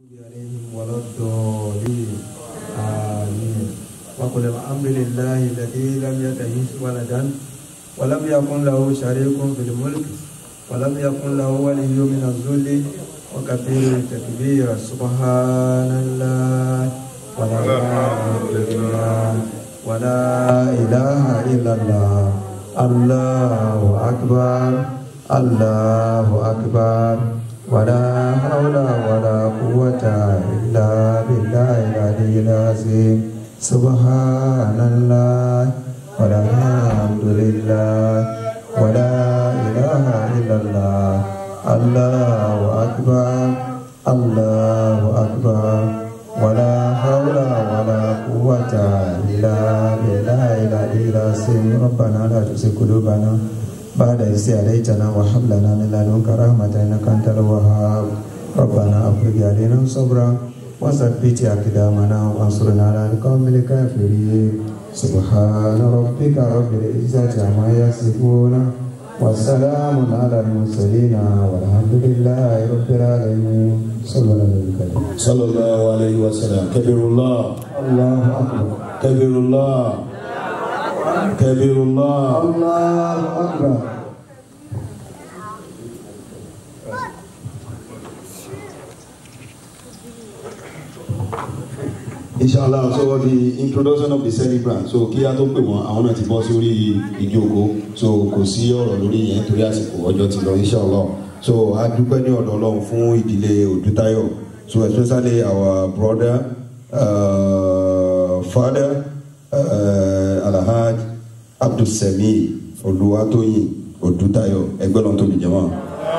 عليهم ولا الضالين آمين وقل الحمد لله الذي لم يتخذ ولدا ولم يكن له شريك في الملك ولم يكن له ولي من الذل وكثير التكبير سبحان الله والحمد لله ولا إله إلا الله الله أكبر الله أكبر ولا حول ولا قوة إلا بالله العلي العظيم سبحان الله والحمد لله ولا إله إلا الله الله أكبر الله أكبر ولا حول ولا قوة إلا بالله العلي العظيم ربنا لا تزغ قلوبنا بعد إذ هديتنا وهب لنا من لدنك رحمة إنك أنت الوهاب ربنا أفرج علينا صبرا وثبت أقدامنا وانصرنا على القوم الكافرين سبحان ربك رب العزة عما يصفون والسلام على المرسلين والحمد لله رب العالمين صلى الله عليه وسلم صلى الله عليه وسلم كبر الله الله أكبر كبر الله كبر الله الله أكبر inshallah so the introduction of the celebrant so kí a tó pè wọ́n àwọn náà ti bọ́ sórí ìjókòó so kò sí ọ̀rọ̀ lórí yẹn torí àsìkò ọjọ́ ti lọ inshallah so a dúpẹ́ ní ọ̀dọ̀ ọlọ́run fún ìdílé Odútáyọ̀ so especially our brother uh, father uh, Alhaj Abdulsemi Olúwatóyìn Odútáyọ̀ ẹgbẹ́ lọ́n tóbi jẹ́ wọn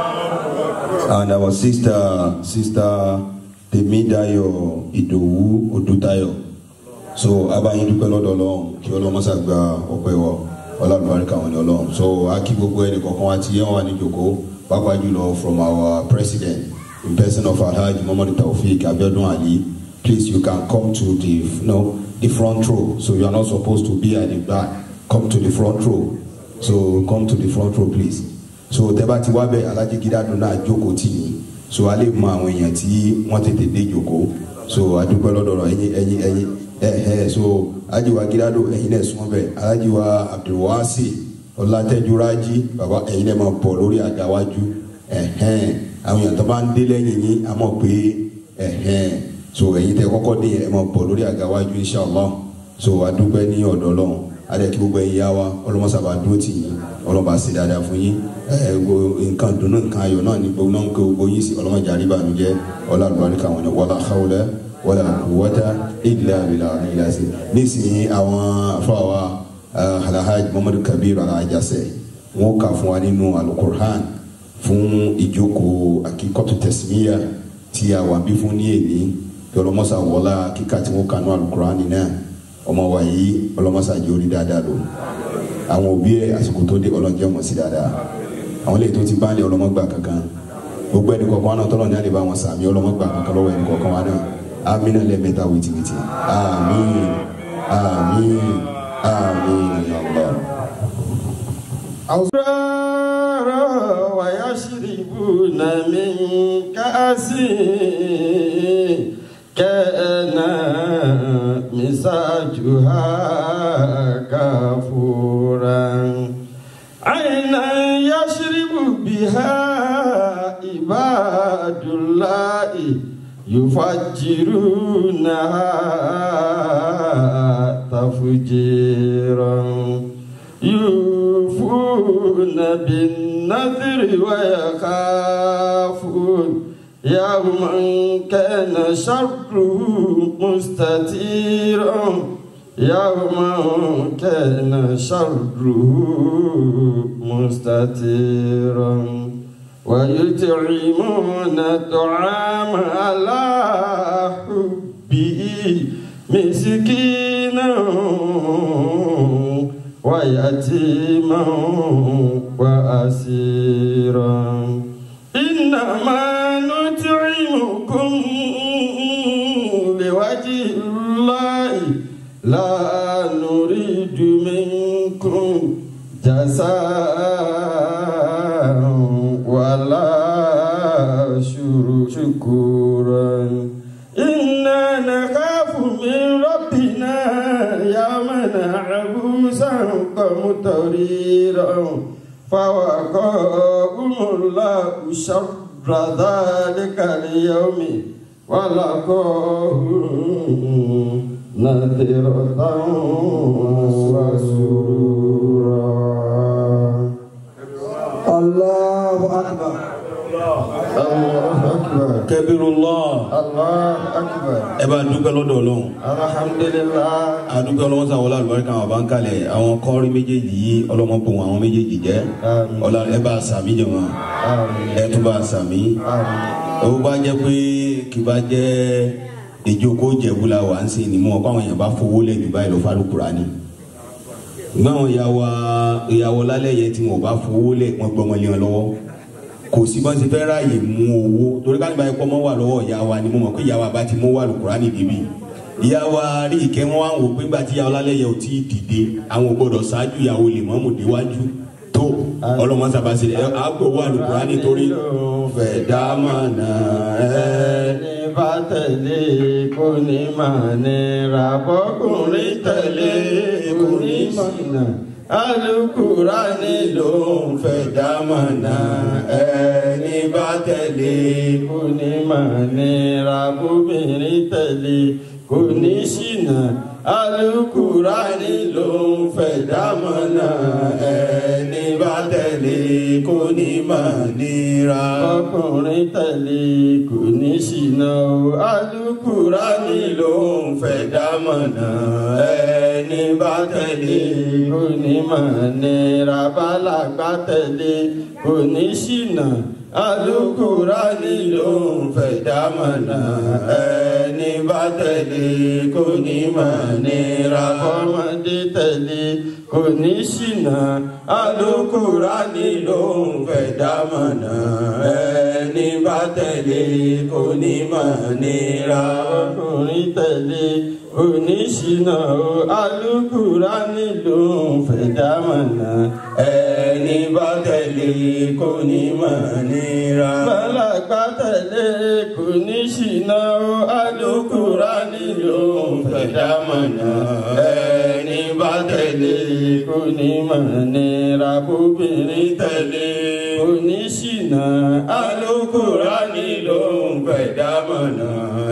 and our sister sister Tèmídayọ̀ Ìdòwú Odútáyọ̀ so abayin dúpẹ́ lọ́dọ̀ Ọlọ́run kí Ọlọ́run mọsà gba ọpẹ́ wọ ọlọmọbarika wọn ni Ọlọ́run so a kí gbogbo ẹnì kọ̀ọ̀kan wa ti yẹn wà ní ìjókòó pàápàá jùlọ from our president in person of Alhaji Muhammadu Taofeek Abiodun Ali please you can come to the you know, the front row so you are not supposed to be at the back come to the front row so come to the front row please so tẹ́ bá ti wá bẹ̀ Alhaji Gidado náà jókòó tì yín so a lè mọ àwọn èèyàn tí wọ́n tètè dé jòkó so adúpẹ́ lọ́dọ̀ ẹ̀yin ẹ̀yin ẹ̀yin ẹ̀hẹ́ so ajiwa gidado ẹ̀yin náà sún bẹ́ẹ̀ ajiwa abdulwasi ọlátẹ́júrájí baba ẹ̀yin náà máa bọ̀ lórí àgáwájú ẹ̀hẹ́n àwọn èèyàn tó bá ń dé lẹ́yìn yín a mọ̀ pé ẹ̀hẹ́n so ẹ̀yin tẹ́ kọ́kọ́ dé ẹ̀ máa bọ̀ lórí àgáwájú inshallah so adúpẹ́ ní ọ̀dọ̀ ọlọ́run adé kí gbogbo ẹ̀yin yá wa ọlọ́mọsàbà dúró tì yín ọlọ́mọba sí dáadáa fún yín ẹ gbogbo nǹkan dùnú nǹkan ayọ̀ náà ní gbogbo náà ń kó gbogbo yín sí ọlọ́mọdé àríbànújẹ́ ọlọ́àlùbáríkà wọn ni wala hawla wala quwwata illa billahi ìlàsì nísìnyí àwọn afọwà alahaj muhammadu kabir alajase wọn kà fún wa nínú alukur'an fún ìjókòó akíkọ́tù tẹ̀símíyà tí a wà bí fún ní èní ọlọ́mọsà wọlá kíkà tí wọn kà ní alukur'an náà ọmọ wa yìí ọlọ́mọsà jẹ́ orí dáadáa lò àwọn òbí ẹ àsìkò tó dé ọlọ́njẹ́ mọ̀ sí dáadáa àwọn ilé tó ti bá ní ọlọ́mọgbà kankan gbogbo ẹni kọ̀ọ̀kan wọn náà tọ́lọ̀ ní àlè bá wọn sàmì ọlọ́mọgbà kankan lọ́wọ́ ẹni kọ̀ọ̀kan wọn náà amínà lẹ́mẹ̀ta wìtìwìtì àmín àmín àmín ya Allah. أسرار ويشربون من كأس كان مزاجها كافورا عينا يشرب بها عباد الله يفجرونها تفجيرا يوفون بالنذر ويخافون يوما كان شره مستتيرا يوما كان شره مستتيرا ويطعمون الطعام على حبه مسكينا ويتيما وأسيرا إنما نطعمكم لوجه الله لا نريد منكم جزاء ولا شر- شكورا إنا نخاف من ربنا يوما عبوسا قمطريرا فوقاهم الله شر ذلك اليوم ولقاهم نذرة وسرورا الله أكبر الله أكبر kẹbírúlọ́ الله أكبر ẹ bá dúpẹ́ lọ́dọ̀ ọlọ́run الحمد لله adúpẹ́ ọlọ́wọ́n sàwọlá àlùbáríkà àwọn bá ń kalẹ̀ àwọn kọ́rí méjèèjì yìí ọlọ́mọbùn àwọn méjèèjì jẹ́ Àmín. ọlá ẹ bá sàmí jẹ̀mọ́ آمين ẹ tún bá sàmí آمين ó bá jẹ́ pé kì bá jẹ́ ìjókòó jẹ̀búlà wà ń sìn ní mọ́ ọ̀pọ̀ àwọn èèyàn bá fowó lẹ̀ jù báyìí lọ fárúkúra ni gbọ́n àwọn ìyàwó ìyàwó lálẹ́ yẹn tí wọ́n bá fowó lẹ̀ wọ́n gbọ́ wọn lé wọn lọ́wọ́ kò sí bọ́n ti fẹ́ ráàyè mú owó torí ká nígbà yẹn pọ́ mọ́ wà lọ́wọ́ ìyá wa ni mo mọ̀ pé ìyá wa bá ti mú wà lùkúrá ní níbí ìyá wa rí ìkẹ́ wọn wá ń wò pé gbà tí ìyàwó lálẹ́ yẹn ò tí ì dìde àwọn ò gbọ́dọ̀ ṣáájú ìyàwó lè mọ́mù déwájú tó ọlọ́mọ sábà ṣe ẹ àgbò wà lùkúrá nítorí fẹ̀dá mọ̀nà ẹ̀ ẹni bá tẹ̀lé kò ní máa nira bọ́kùnrin tẹ̀lé kò ní mọ̀nà alukurani ló ń fẹ́ dámọ̀nà ẹni bá tẹ̀lé kò ní máa nira bóbìnrin tẹ̀lé kò ní ṣìnà alukurani ló ń fẹ́ dámọ̀nà ẹni bá tẹ̀lé kò ní máa nira ọkùnrin tẹ̀lé kò ní ṣìnà o alukurani ló ń fẹ́ dámọ̀nà ẹni bá tẹ̀lé kò ní máa nira bálàgbà tẹ̀lé kò ní ṣìnà alukurani ló ń fẹ́ dámọ̀nà ẹni bá tẹ̀lé kò ní máa nira fọmọdé tẹ̀lé kò ní ṣìnà alukurani ló ń fẹ́ dámọ̀nà ẹni bá tẹ̀lé kò ní máa nira ọkùnrin tẹ̀lé kò ní ṣìnà o alukurani ló ń fẹ́ dámọ̀nà ẹni bá tẹ̀lé kò ní máa nira. bálàgbà tẹ̀lé kò ní ṣìnà o alukurani ló ń fẹ́ dámọ̀nà ẹni bá tẹ̀lé kò ní máa nira bóbìnrin tẹ̀lé kò ní ṣìnà alukurani ló ń fẹ́ dámọ̀nà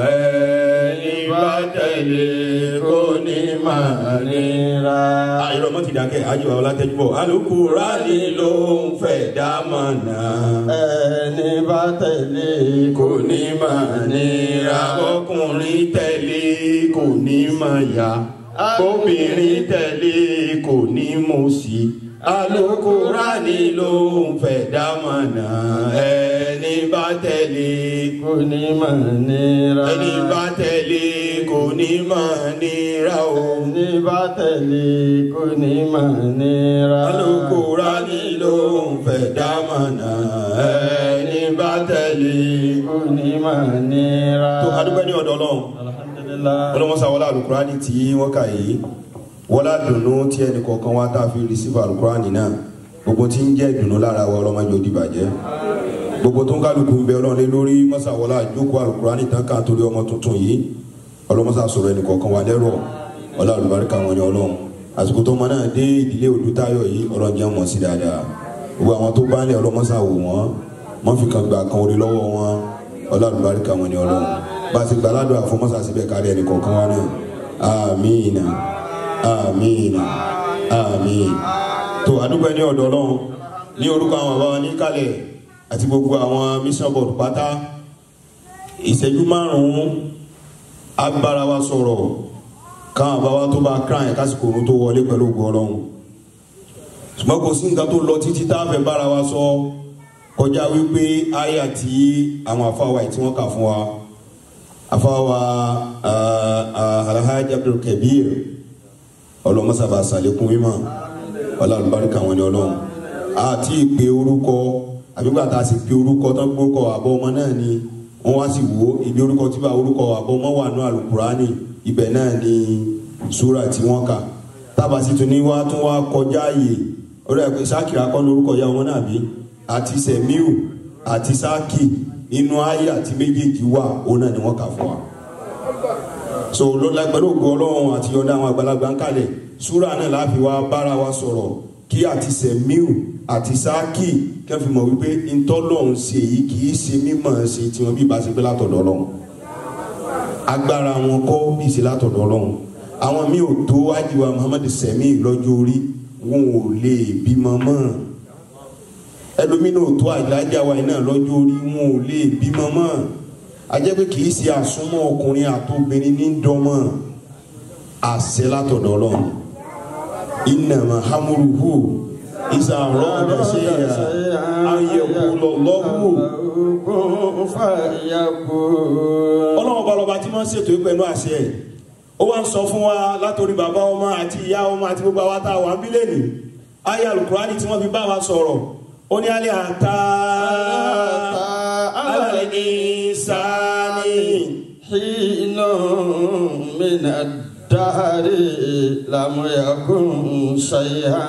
ẹni bá tẹ̀lé kò ní máa nira. ayọ̀rọ̀ mọ́ ti dákẹ́ ayọ̀ àwọn látẹ́júbọ̀ alukurani ló ń fẹ́ dámọ̀nà ẹni bá tẹ̀lé kò ní máa nira ọkùnrin tẹ̀lé kò ní máa yá obìnrin tẹ̀lé kò ní mú sí alukurani ló ń fẹ́ dámọ̀nà ẹni bá tẹ̀lé kò ní máa nira ẹni bá tẹ̀lé kò ní máa nira o ẹni bá tẹ̀lé kò ní máa nira alukurani ló ń fẹ́ dámọ̀nà ẹni bá tẹ̀lé kò ní máa nira. tó adúgbò ní ọ̀dọ̀ ọlọ́run alhamdulilah. ọlọ́mọsá wọlé alukurani tí wọ́n kà yìí wọlé dùnú tí ẹnì kọ̀ọ̀kan wá tá a fi rìsífà alukurani náà gbogbo tí ń jẹ́ ìdùnnú lára wa ọlọ́mọdé òdìbàjẹ́ gbogbo tó ń kálukú ń bẹ ọlọ́run lé lórí mọ́sá wọlé àjókòó alukurani tán ká torí ọmọ tuntun yìí ọlọ́mọsá sọ̀rọ̀ ẹnì kọ̀ọ̀kan wá lẹ́rọ̀ ọlá olùbáríkà wọn ni ọlọ́run àsìkò tó mọ náà dé ìdílé òdútayọ̀ yìí ọlọ́run jẹ́ wọn sí dáadáa gbogbo àwọn tó bá ń lẹ̀ ọlọ́mọsá wò wọ́n wọ́n fi kan gbà kan orí lọ́wọ́ wọn ọlá olùbáríkà wọn ni ọlọ́run bá a ti gbà ládùn àfọmọ́sá síbẹ̀ kárí ẹnì kọ̀ọ̀kan wá náà amiina amiina amiin tó adúgbò ní ọ̀dọ̀ ọlọ́run ní orúkọ àwọn bàbá wa ní kálẹ̀ àti gbogbo àwọn mission board pátá ìṣẹ́jú márùn-ún agbára wa sọ̀rọ̀ káwọn bàbá wa tó bá kran ẹ̀ kásìkò òun tó wọlé pẹ̀lú ògùn ọlọ́run ṣùgbọ́n kò sí nǹkan tó lọ títí tá a fẹ́ bára wa sọ kọjá wípé àyà tí àwọn afáwa yìí tí wọ́n kà fún wa afáwa alhaji abdul kabir ọlọmọsàbà sàlékún mímọ́ ọlọmọbarika wọn ni Ọlọ́run àti ìpè orúkọ àbígbà tá a sì pè orúkọ tán gbórúkọ àbọ ọmọ náà ni wọn wá sì wò ó ibi orúkọ tí bá orúkọ àbọ ọmọ wà ní alukurani ibẹ̀ náà ni súrà tí wọn kà tábà sì tún ní wá tún wá kọjá ààyè orí ẹ pé sákìrà kọ́ ní orúkọ ìyá ọmọ náà bí àti sẹmíù àti sáàkì nínú ayé àti méjèèjì wà òun náà ni wọ́n kà fún wa so lọ́la pẹ̀lú ògo ọlọ́run àti ọ̀dà àwọn àgbàlagbà ń kalẹ̀ súrà náà láfi wá bára wa sọ̀rọ̀ kí àti sẹ̀míù àti sáàkì kẹfì mọ̀ wípé ntọ́lọ́run ṣe yìí kì í ṣe mímọ̀ ṣe tiwọn bí ìbá ṣe pé látọ̀dọ̀ ọlọ́run agbára wọn kọ́ bí ìṣe látọ̀dọ̀ ọlọ́run àwọn míì ò tó ájíwá muhammadu sẹ̀mí lọ́jọ́ orí wọn ò lè bímọ mọ́ ẹlòmínú ò tó àjájá wa iná lọ́jọ́ orí wọn ò lè bímọ mọ́ ajẹ́ pé kì í ṣe àsúnmọ́ ọkùnrin àtobìnrin ní dọ́mọ́ àṣẹ látọ̀dọ̀ ọlọ́run ìnàmà hamuruhu ìsà rọ́ọ̀dà ṣe yà ayẹ̀kú lọ́wọ́ ọlọ́run balọ̀ba tí wọ́n ṣètò pẹ̀lú àṣẹ ẹ̀ ó wá ń sọ fún wa látòrí bàbá ọmọ àti ìyá ọmọ àti gbogbo àwa tá a wà ń bílẹ̀ ní ayé alukurani tí wọ́n fi bá wa sọ̀rọ̀ ó ní alẹ́ àtà alẹ́ ní sáni. حين من الدهر لم يكن شيئا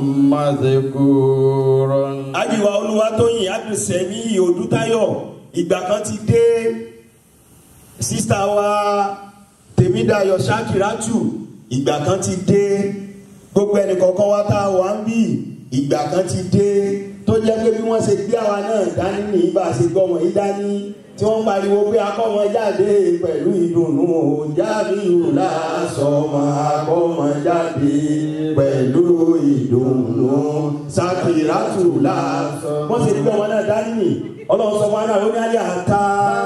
مذكورا ajiwa olúwatóyìn abdulsemi odútayọ ìgbà kan ti dé sísá wa tèmídàyọ ṣakiratu ìgbà kan ti dé gbogbo ẹnìkọ̀ọ̀kan wa tá a wà ń bì ìgbà kan ti dé tó jẹ́ pé bí wọ́n ṣe gbé àwa náà dání ní bá a ṣe gbọ́ wọn yìí dání tí wọ́n pariwo pé akọ́mọ jáde pẹ̀lú ìdùnnú jábìrù lásọmọ akọ́mọ jáde pẹ̀lú ìdùnnú sakiratu lásọ. wọ́n ṣe gbé wọn náà dání ní ọlọ́run sọ wọn náà ó ní ayé àtà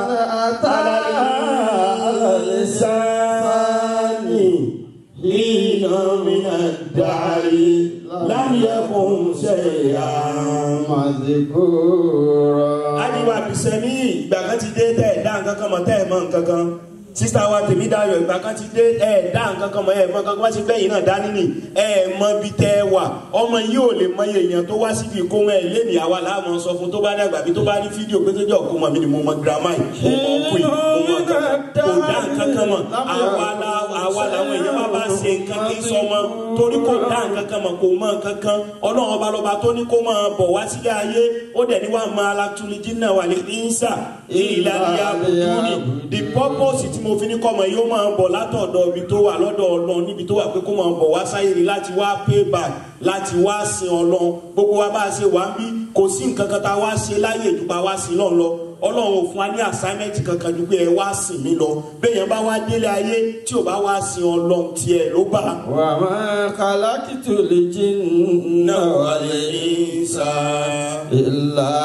alalisani hina mina dari lámìyẹkùn ṣẹyà مذكورا ajiwa bisẹmi ìgbà kan ti dé tẹ ẹ dá nǹkan kan mọ̀ tẹ ẹ mọ̀ nǹkan kan sista wa tèmi dayọ̀ ìgbà kan ti dé ẹ dá nǹkan kan mọ̀ ẹ mọ̀ nǹkan kan wá sí bẹyìn náà dání ni ẹ mọ̀ bí tẹ ẹ wà ọmọ yìí ò lè mọ èèyàn tó wá síbi ìkóhun ẹ lẹni àwa làá mọ̀ sọ fún tó bá dàgbà bí tó bá rí fídíò pé tó jẹ òkú mọ mi ni mo mọ girama yìí mo mọ òkú yìí mo mọ nǹkan kan kò dá nǹkan kan mọ̀ àwa la àwa làwọn èèyàn bá bá ṣe nǹkan kí n sọ mọ torí kò dá nǹkan kan mọ̀ kò mọ nǹkan kan ọlọ́run ọba lọ́ba tó ní kó máa bọ̀ wá sílé ayé ó dẹ̀ ní wàá máa latúlí jìnnà wà lè ní sà ìlànà àbùkù ni the purpose tí mo fi ní kọ́mọ yóò máa bọ̀ látọ̀dọ̀ ibi tó wà lọ́dọ̀ ọlọ́run níbi tó wà pé kó máa bọ̀ wá sáyé ni láti wá pay back láti wá sin ọlọ́run gbogbo wa bá a ṣe wà ń bí kò sí nǹkan kan tá a wá ṣe láyé ìdúpá wá sin náà lọ ọlọ́run ò fún wa ní assignment kankan ju pé ẹ wá sìn mí lọ béèyàn bá wá délé ayé tí ò bá wá sin ọlọ́run tiẹ̀ ló bá. وما خلقت الجن والإنس إلا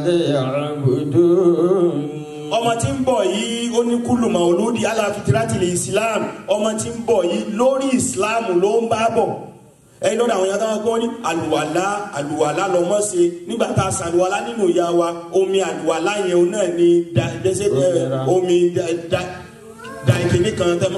ليعبدون ọmọ tí ń bọ̀ yìí ó ní kúlùmọ̀ olódì aláfitirati lè islam ọmọ tí ń bọ̀ yìí lórí islam ló ń bá bọ̀ ẹyin lọ́dọ̀ àwọn yàtọ̀ wọn ní àlùwàlá àlùwàlá lọ́mọ ṣe nígbà tá a ṣàlùwàlá nínú ìyá wa omi àlùwàlá yẹn òun náà ni da dẹ́sẹ̀ ẹ, omi da da da ìkíní kan tẹ́ mọ́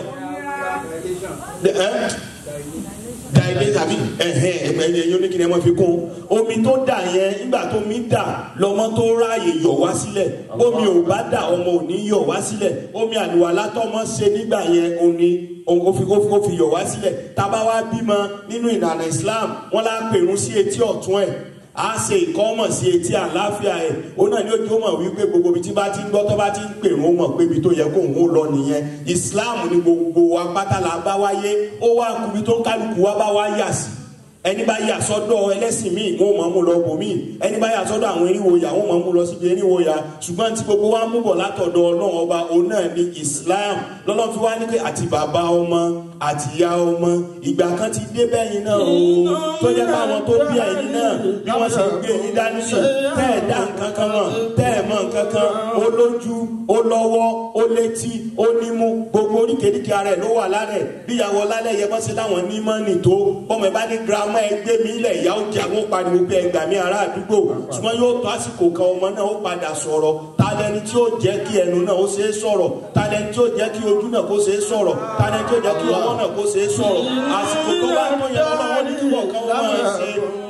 ẹ dàìdé tàbí ẹhẹn ẹgbẹ ẹni ẹyin oníkìní ẹ máa fi kún omi tó dà yẹn nígbà tó mi dà lọmọ tó ráàyè yọ wá sílẹ̀ omi ò bá dà ọmọ ò ní yọ wá sílẹ̀ omi àlùwàlá tọmọ ṣe nígbà yẹn ò ní ó fi ó fi ó fi yọ wá sílẹ̀ tábà wá bímọ nínú ìlànà Islam wọn lá pèrún sí etí ọ̀tún ẹ̀ a ṣe ìkọ́mọ̀ sí etí àláfíà ẹ̀ ó náà ní ojú ó mọ̀ wípé gbogbo ibi tí bá ti ń gbọ́ tó bá ti ń pèrún ó mọ̀ pé ibi tó yẹ kó ń lọ nìyẹn Islam ní gbogbo apáta là bá wáyé ó wá kubi tó ń kálukú wá bá wá yà sí ẹni bá yà sọ́dọ̀ ẹlẹ́sìn míì wọn ò mọ̀ mú lọ bò míì ẹni bá yà sọ́dọ̀ àwọn eríwoyà wọn mọ̀ mú lọ síbi eríwoyà ṣùgbọ́n tí gbogbo wa mú bọ̀ látọ̀dọ̀ Ọlọ́run ọba òun náà ní Islam lọ́lọ́ fi wá ní pé àti bàbá ọmọ àti ìyá ọmọ ìgbà kan ti dé bẹ́yìn náà o tó jẹ́ pé àwọn tó bí ẹ̀yin náà bí wọ́n ṣe gbé yín dání sí tẹ́ ẹ̀ dá nǹkan kan mọ̀ tẹ́ ẹ̀ mọ̀ nǹkan kan ó lójú ó lọ́wọ́ ó létí ó nímú gbogbo oríkèéríkèé ara ẹ̀ ló wà lára ẹ̀ bí ìyàwó lálẹ́ yẹ bọ́ sí láwọn ní mọ́nì tó bọ́mọ ẹ bá ní girama ẹ gbé mi ilẹ̀ ìyá ó jẹ́ àwọn pariwo pé ẹgbà mi ará àdúgbò ṣùgbọ́n yóò tó àsìkò kan ọmọ náà ó padà sọ̀rọ̀ talẹ́ni tí ó jẹ́ kí ẹnu náà ó ṣeé sọ̀rọ̀ talẹ́ni tí ó jẹ́ kí ojú náà kó ṣeé sọ̀rọ̀ talẹ́ni tí ó jẹ́ kí ọwọ́ náà kó ṣeé sọ̀rọ̀ àsìkò tó bá tó yẹ lọ́wọ́ ní kí wọ́n kan wọ́n máa ṣe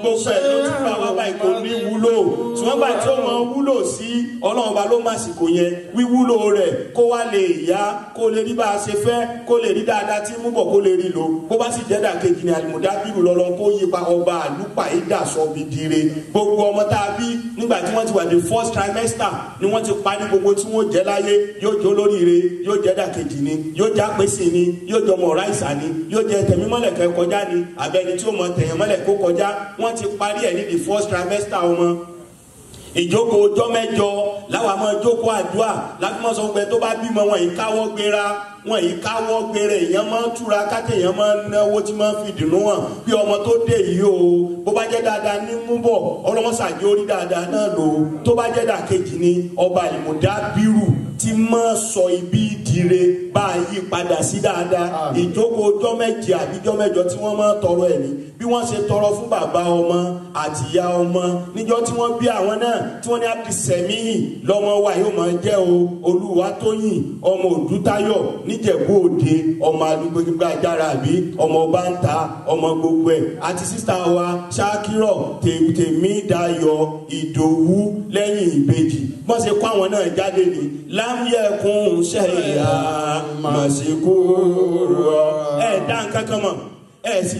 gbogbo ẹ̀ ló ti bá wá báyìí kò ní wúlò ṣùgbọ́n báyìí tí ó mọ wúlò sí ọlọ́run ọba ló má sìkò yẹn wíwúlò rẹ̀ kó wá lè yá kó lè rí bá a ṣe fẹ́ kó lè rí dáadáa tí mú bọ̀ kó lè rí lò bó bá sì jẹ́ dàkejì ní àlùmọ̀dábìrù lọ́lọ́ kó yípa ọba àlùpà ìdàsọ bìdìrẹ gbogbo ọmọ tá a bí nígbà tí wọ́n ti wà ní first trimester ni wọ́n ti parí gbogbo tí wọ́n jẹ́ láyé yóò jẹ́ olóríire yóò jẹ́ dàkejì ni yóò jẹ́ àpèsè ni yóò jẹ́ ọmọ ọ̀ráìsà ni yóò jẹ́ tẹ̀mímọ́lẹ̀ kẹ́ kọjá ni àbẹ́ni tí ó mọ tẹ̀yẹ̀mọ́lẹ̀ kó kọjá wọ́n ti parí ẹ̀ ní the first trimester ọmọ ìjókòó ọjọ́ mẹ́jọ láwọn àmọ́ ìjókòó àdúrà láti mọ́ sọ pé tó bá bímọ wọn yìí káwọ́ gbéra wọn yìí káwọ́ gbéra èèyàn máa ń túra káté èèyàn máa ń náwó tí máa ń fi dùnú hàn bí ọmọ tó dé yìí o bó bá jẹ́ dáadáa ní mú bọ̀ ọlọ́mọsàjì orí dáadáa náà lò ó tó bá jẹ́ dàkejì ni ọba ìmùdá bírù tí máa sọ ibi ìdíre bá a yí padà sí dáadáa ìjókòó ọjọ́ méje àbí ọjọ́ mẹ́jọ tí wọ́n máa tọrọ ẹ̀ ní bí wọ́n ṣe tọrọ fún bàbá ọmọ àtìyá ọmọ níjọ́ tí wọ́n bí àwọn náà tí wọ́n ní abdulsemihin lọ́mọ wa yóò máa jẹ́ o olúwatóyìn ọmọ òdútayọ̀ níjẹ̀bú òde ọmọ alùpùpù ajára àbí ọmọ báńtà ọmọ gbogbo ẹ̀ àti sísá wa ṣákírọ̀ tèmi dayọ̀ ìdòwú lẹ́yìn ìbejì wọ́n ṣe kó àwọn náà jáde ní lámúyẹ̀kùn ṣẹ̀yà màsíkú rọ̀ ẹ̀ dá nǹkan kan mọ̀ ẹ̀ sì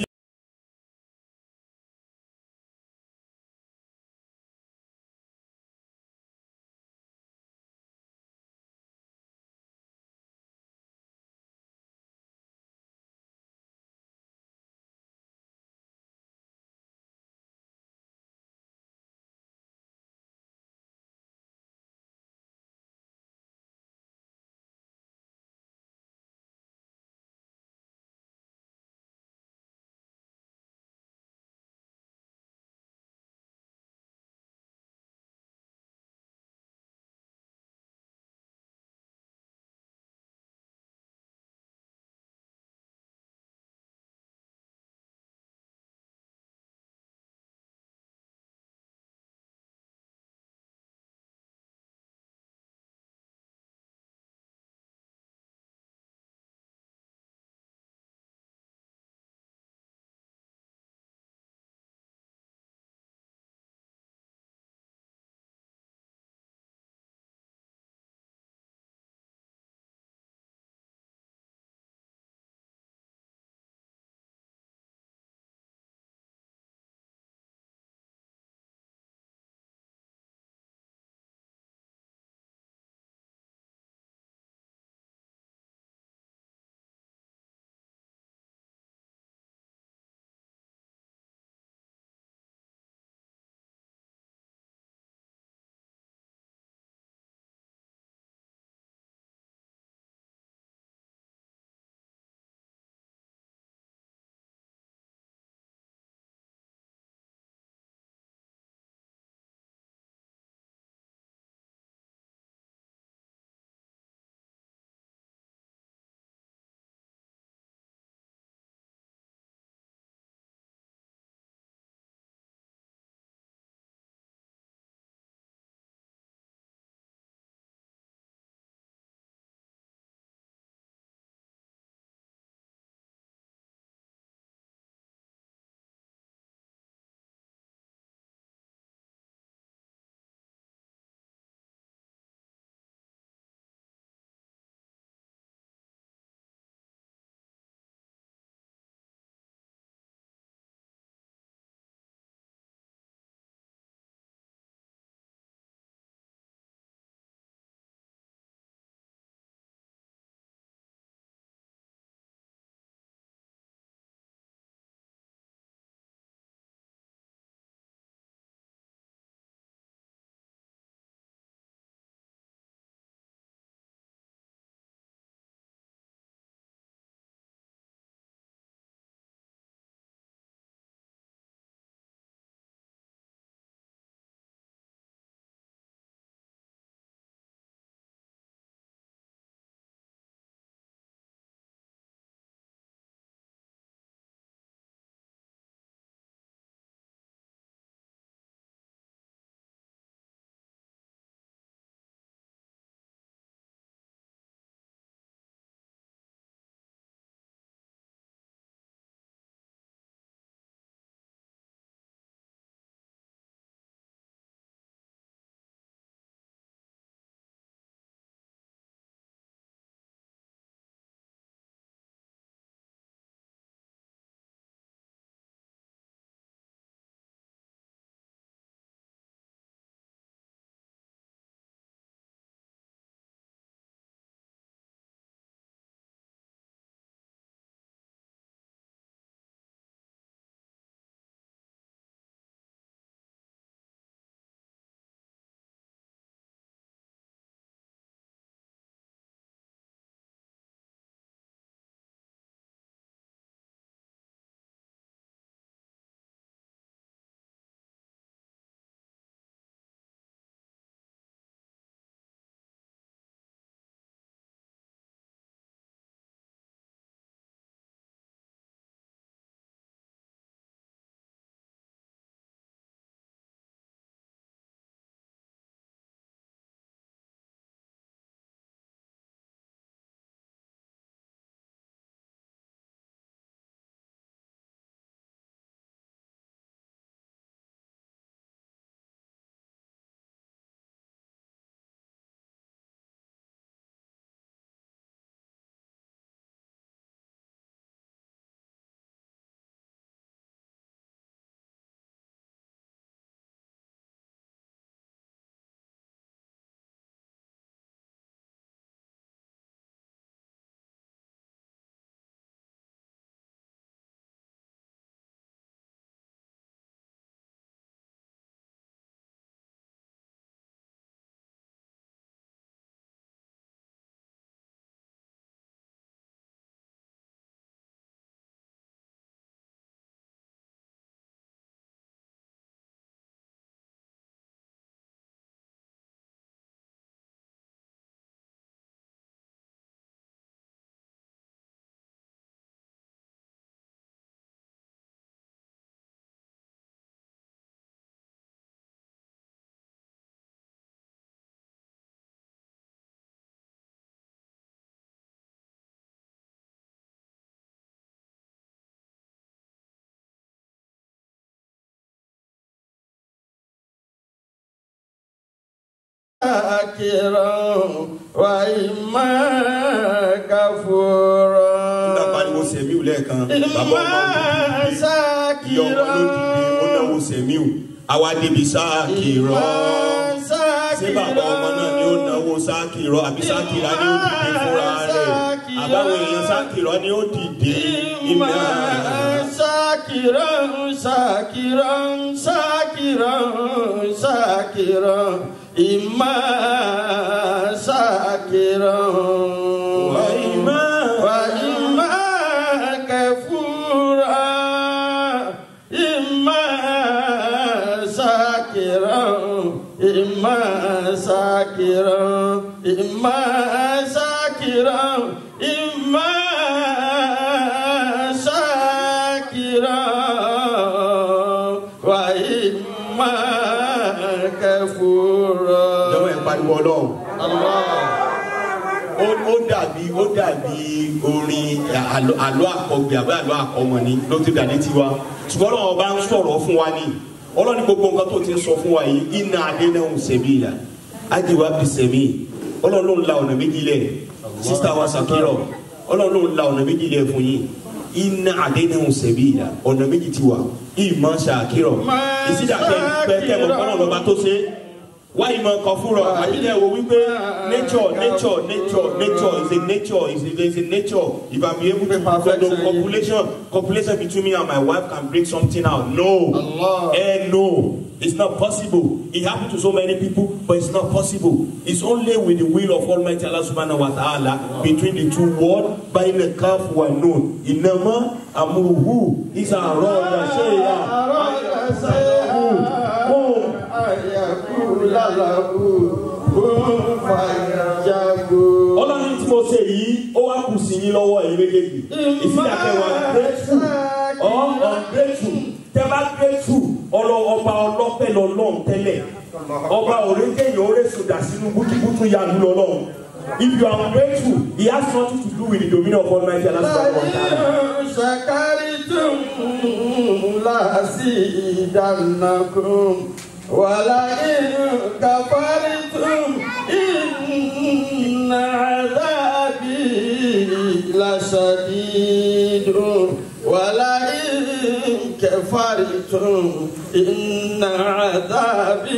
شاكرا وإما كفورا nígbà pariwo sẹ̀míù lẹ́ẹ̀kan bàbá ọmọ إما ìyá ọmọ ló dìde ó شاكرا náwó sẹ̀míù àwa débi sáàkìrọ̀ ṣé bàbá ọmọ náà ni ó náwó sáàkìrọ̀ àbí sáàkìrà ni ó dìde fúnra rẹ̀ àbáwọn èèyàn sáàkìrọ̀ ni ó dìde إما iná. شاكرا شاكرا شاكرا شاكرا إما شاكرا وإما وإما كفورا إما شاكرا إما شاكرا إما شاكرا إما شاكرا وإما كفورا ìjọba ẹ̀ pariwo ọlọ́run. الله ó ó dàbí ó dàbí orin àlọ́ àlọ́ àkọgbé àbí àlọ́ àkọmọ ni ló ti dàdé tiwa ṣùgbọ́n ọlọ́run bá ń sọ̀rọ̀ fún wa ní ọlọ́run ní gbogbo nǹkan tó ti ń sọ fún wa yìí iná adé náà ń sẹ̀mí ìlà ájíwá bí sẹ̀mí ọlọ́run ló ń la ọ̀nà méjì lẹ̀ sísá wa sàkírọ̀ ọlọ́run ló ń la ọ̀nà méjì lẹ̀ fún yín iná adé náà ń sẹ̀mí ìlà ọ̀nà méjì ti wà ìmọ̀ sàkírọ̀ ìsídàkẹ́ pẹ́ẹ́kẹ́ mọ̀ kọ́nà lọ́ba tó ṣe é why ìmọ̀ kan fúnra àbílẹ̀ wo wípé nature nature nature nature is a nature is a is a nature if i be able to follow copulation copulation between me and my wife can bring something out no Allah. eh no it's not possible it happen to so many people but it's not possible it's only with the will of almighty allah subhanahu wa ta'ala between the two words by the calf wa known inama amuruhu is a raw yasheya ayakula lahu kun fayajago. ọlọ́run tí mo ṣe yìí ó wá kù sí yín lọ́wọ́ ẹ̀yin méjèèjì ìsìnkà wa grateful or ungrateful tẹ́ bá grateful ọlọ ọba ọlọ́pẹ́ lọ́lọ́run tẹ́lẹ̀ ọba òrékèyàn orésùdà sínú bútúbútú yanu lọ́lọ́run if you are ungrateful he has nothing to do with the dominion of almighty allah subhanahu wa ta'ala. شكرتم لأزيدنكم ولئن كفرتم إن عذابي لشديد ولئن كفرتم إن عذابي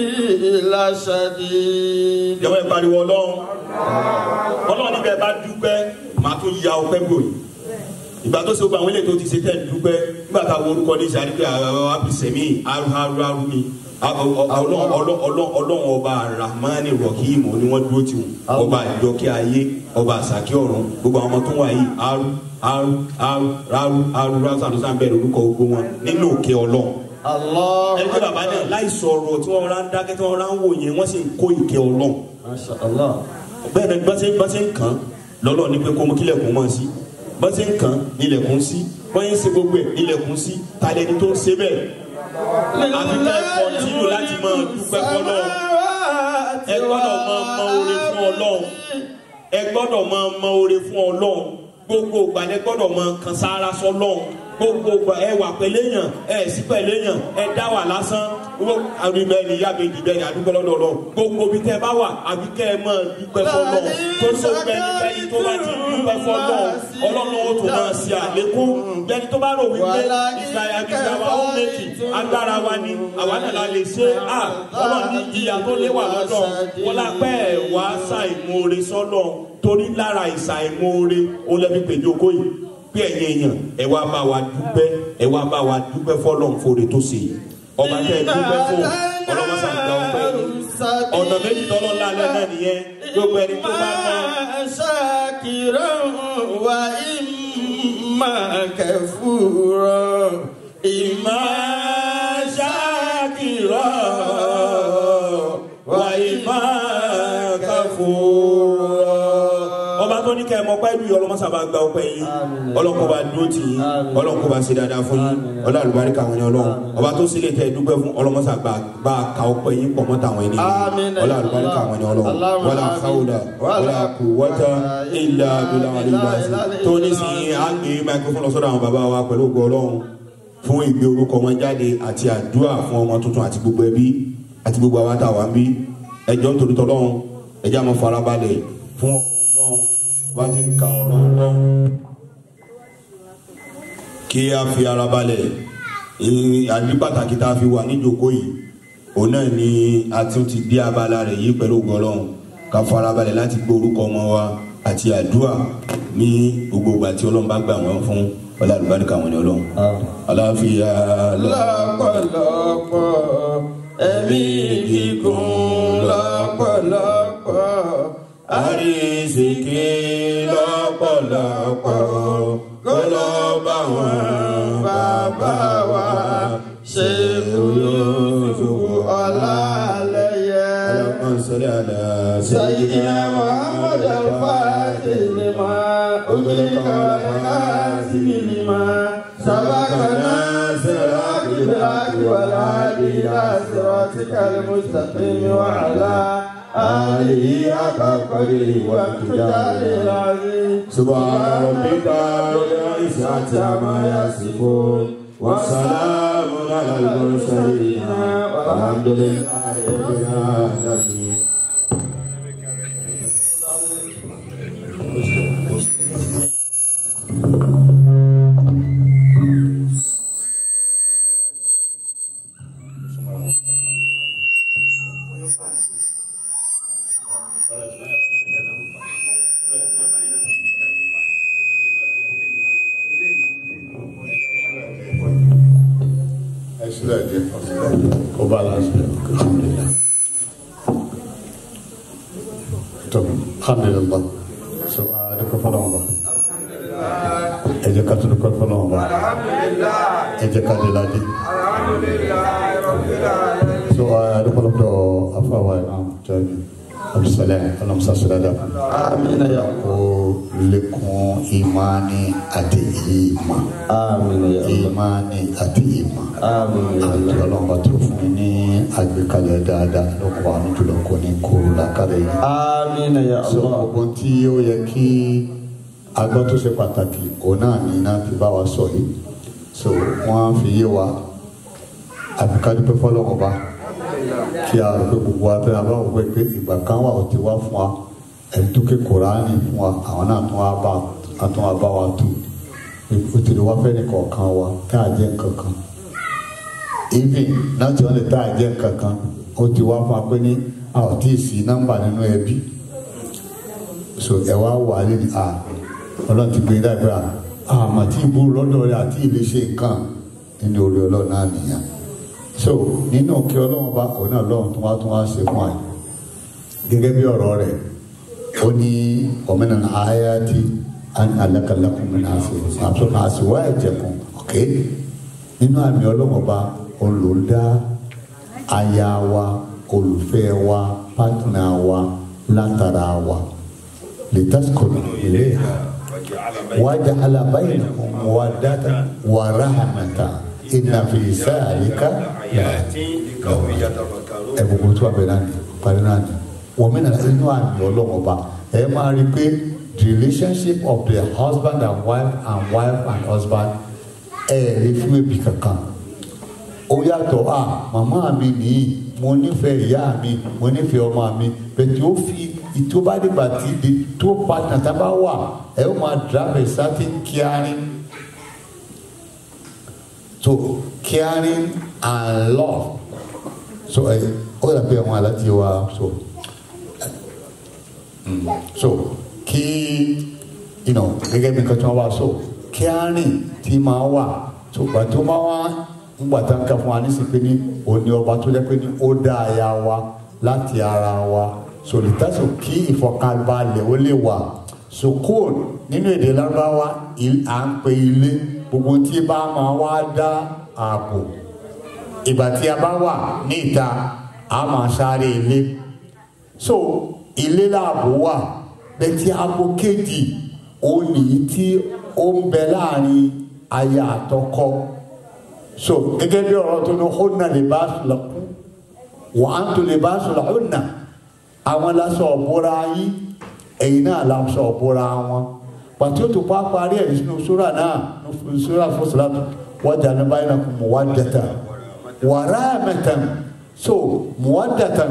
لشديد ìjọba ìpariwo ọlọ́run ọlọ́run níbẹ̀ bá dúpẹ́ màá tún ya ọpẹ́ gbòòyì ìgbà tó ṣe gbogbo àwọn ilé tó ti ṣe tẹ̀ ń dúpẹ́ nígbà tá a wo orúkọ ní ìṣàlẹ̀ pé àwọn abisẹ̀mí aru aru aru ni ọlọ́run ọlọ́run ọlọ́run ọlọ́run ọba rahmani rahim ni wọ́n dúró tiwọn ọba ìjọkẹ́ ayé ọba àsàkí ọ̀run gbogbo àwọn ọmọ tó wà yìí aru aru aru aru aru aru sàdúsà ń bẹ̀rẹ̀ orúkọ gbogbo wọn nínú òkè ọlọ́run الله ẹni tí bàbá náà láì sọ̀rọ̀ tí wọ́n rán dákẹ́ tí wọ́n rán wò yẹn wọ́n sì ń kó ìkẹ́ ọlọ́run ما شاء الله bẹ́ẹ̀ ni bọ́sẹ̀ bọ́sẹ̀ ń kàn lọ́lọ́ ní pé kó mú kílẹ̀kùn mọ́ sí bọ́sẹ̀ ń kàn nílẹ̀kùn sí bọ́yẹ̀ ń ṣe gbogbo ẹ̀ nílẹ̀kùn sí talẹ́ni tó ń ṣe bẹ́ẹ̀ àfi ká ẹ kọ́ntínú láti máa dúpẹ́ fọlọ́run ẹ gbọ́dọ̀ máa mọ oore fún ọlọ́run ẹ gbọ́dọ̀ máa mọ oore fún ọlọ́run gbogbo ìgbà lẹ gbọ́dọ̀ máa kan sára sọ́lọ́run gbogbo ìgbà ẹ wà pẹ̀lẹ́yàn ẹ sí pẹ̀lẹ́yàn ẹ dá wà lásán àdúgbò ẹni ìyá méjì bẹ́ẹ̀ ni àdúgbò lọ́dọ̀ ọlọ́run gbogbo bí tẹ́ bá wà àbí kẹ́ ẹ máa dúpẹ́ fọlọ́run tó tó gbẹni bẹ́ni tó bá ti dúpẹ́ fọlọ́run ọlọ́run ó tún máa ṣe àlékún bẹ́ni tó bá rò wípé ìsìláyà bí ìsìláyà ó méjì agbára wa ni àwa náà la lè ṣe à ọlọ́run ní ìyá tó léwà lọ́dọ̀ wọn la pẹ́ ẹ̀ wá ṣàìmoore sọ́lọ̀ torí lára ìṣàìmoore òun lẹ́bi pèjọ kó yìí pé ẹ̀yin èèyàn ẹ wá bá wa dúpẹ́ ẹ wá bá wa dúpẹ́ fọlọ́n fòrè tó ṣe yìí ọba tẹ ẹ dúpẹ́ fún ọlọ́mọṣà gba ọpẹ́ yìí ọ̀nà méjì tọ́lọ́ lálẹ́ náà nìyẹn gbogbo ẹni tó bá mọ شاكرا وإما كفورا إما شاكرا wàyímá káfóró. ọba tó ní kẹ́ ẹ mọ pẹ́ lùyọ́ ọlọ́mọṣà bá gba ọpẹ́ yìí ọlọ́kọ̀ bá dúró tì yín ọlọ́kọ̀ bá ṣe dáadáa fún yín ọlọ́ àlùbáríkà àwọn ènìyàn ọlọ́run ọba tó sílẹ̀ tẹ́ ẹ dúpẹ́ fún ọlọ́mọṣà bá bá ka ọpẹ́ yín pọ̀ mọ́ta àwọn ènìyàn Àmín. ọlọ́ àlùbáríkà àwọn ènìyàn ọlọ́run wàlá káwùdà wàlá kùwọ́tà ìlà bílà àlìlà tó ní sí àgbè microphone lọ sọ́dọ̀ àwọn bàbá wa pẹ̀lú ògo ọlọ́run fún ìgbé orúkọ wọn jáde àti àdúrà fún ọmọ tuntun àti gbogbo ẹbí àti gbogbo àwọn àtàwọn bí ẹjọ́ nítorí tọ́lọ́run ẹjẹ́ àmọ́ farabalẹ̀ fún ọlọ́run bá ti ń ka ọ̀rọ̀ ọlọ́run kí a fi ara balẹ̀ ìrìn àbí pàtàkì tá a fi wà níjókòó yìí òun náà ni a tún ti dé abala rẹ̀ yìí pẹ̀lú ògo ọlọ́run ká fara balẹ̀ láti gbé orúkọ ọmọ wa àti àdúrà ní gbogbo ìgbà tí ọlọ́run bá gbà wọ́n fún ọlá àlùbáríkà wọn ni ọlọ́run. aláfíà lọ́pọ̀lọpọ̀ ẹ̀mí gígùn lọ́pọ̀lọpọ̀ àrísìkí lọ́pọ̀lọpọ̀ kó lọ bá wọn bàbá wa ṣe lóṣù ọ̀làlẹ́yẹ. sọ́lẹ̀ àdá سيدنا محمد الفاتح لما أغلق والخاتم لما سبقنا صراط بالحق والهادي إلى صراطك المستقيم وعلى آله حق قدره وامتداده العظيم سبحان ربك رب العزة عما يصفون وسلام على المرسلين والحمد لله رب العالمين ẹsílẹ̀ díẹ̀ kó bá lásìkò alhamdulilah tó alhamdulilah so adúgbò fọlọ́wọ́n bá ẹ jẹ́ ká tó dúpẹ́ fọlọ́wọ́n bá ẹ jẹ́ ká dé ládé so adúgbò lọ́dọ̀ afáwa imam jaabi abdulsalam ọlọ́musa sọdada آمين يا kó lékún ìmánì àti ìmọ̀ آمين يا الله ìmánì àti ìmọ̀ آمين يا àti الله ọlọ́mọba tó fún mi ní àgbékalẹ̀ dáadáa lọ́kọ̀ àánú jùlọ kò ní kóró làkàlẹ̀ yìí. آمين يا sọ الله gbogbo tí ó yẹ kí agbọ́ tó ṣe pàtàkì òun náà ní iná fi bá wa sọ yìí so wọ́n á fi yé wa àbíkájú pé fọlọ́mọba kí a rò pé gbogbo abẹ́ abáwọ̀ pé pé ìgbà kan wà ó ti wá fún wa ẹni tó ké kóraní fún wa àwọn náà tún wá bá tún wá bá wa tù ó ti lè wá fẹ́ nìkọ̀ọ̀kan wa tá a jẹ́ nǹkan kan even láti wọn lè tá a jẹ́ nǹkan kan ó ti wá fún wa pé ní a ò tí ì sí nọ́mbà nínú ẹbí so ẹ wá wà lé ní a ọlọ́run ti gbé e dàgbà àmọ́ tí ìbúrú lọ́dọ̀ rẹ̀ àti ilé ṣe nǹkan nínú orí ọlọ́run náà nìyẹn so nínú kí ọlọ́run bá òun náà lọ́run tó wá tó wá ṣe fún àyè gẹ́gẹ́ bí ọ̀rọ̀ rẹ̀ ó ní ọ̀mẹ́nà ayáàtì alákàlákùnrin náà ṣe àtúnṣe àṣìwá ẹ̀jẹ̀ kan ok nínú àmì ọlọ́run ọba olùdá aya wa olùfẹ́ wa pátánà wa látara wa lè tásìkòlù ilé ha wájà alábáyé wàdàtà wàràhàmàtà ìnàfi sáàríkà ẹ gbogbo tó àbẹ náà ni parí náà ni wọ́n mi nana inú àmì ọlọ́run ọba ẹ máa rí i pé the relationship of the husband and wife and wife and husband ẹ rí fún ẹbí kankan ó yàtọ̀ à màmá mi nìyí mo nífẹ̀ẹ́ ìyá mi mo nífẹ̀ẹ́ ọmọ mi bẹ̀tẹ̀ ó fi tó bá dìgbà tí di tó partner tá a bá wà ẹ ó máa drive a certain caring so caring and love so ẹ ó yàgbé àwọn aláti wa so mm, so kí you know, gẹ́gẹ́ bí nǹkan tí wọ́n wá so caring tí máa wà so gbà tó máa wá ńgbà tá n kà fún wa ní sèpé ní òní ọba tó jẹ́ pé ní ó dá aya wa láti ara wa sòlítàsó kí ìfọ̀kànbalẹ̀ ó lè wà sukùn nínú èdè lárúbáwá à ń pe ilé gbogbo tí bá máa wá dá ààbò ìgbà tí a bá wà ní ìta a máa sáré ilé so ilé láàbò wà bẹ́ẹ̀ tí abo kejì ó nìyí tí ó ń bẹ láàrin aya àtọkọ so gẹ́gẹ́ bí ọ̀rọ̀ tó ní hunna libasun lakum wa antum libasun lahunna àwọn lásọ ọ̀bọ̀ra yín ẹ̀yin náà lásọ ọ̀bọ̀ra wọn pàtó tó pa parí ẹ̀ nínú sóra náà nínú sóra fúsùlátù waja'alna bainakum mawaddatan wa rahmatan so mawaddatan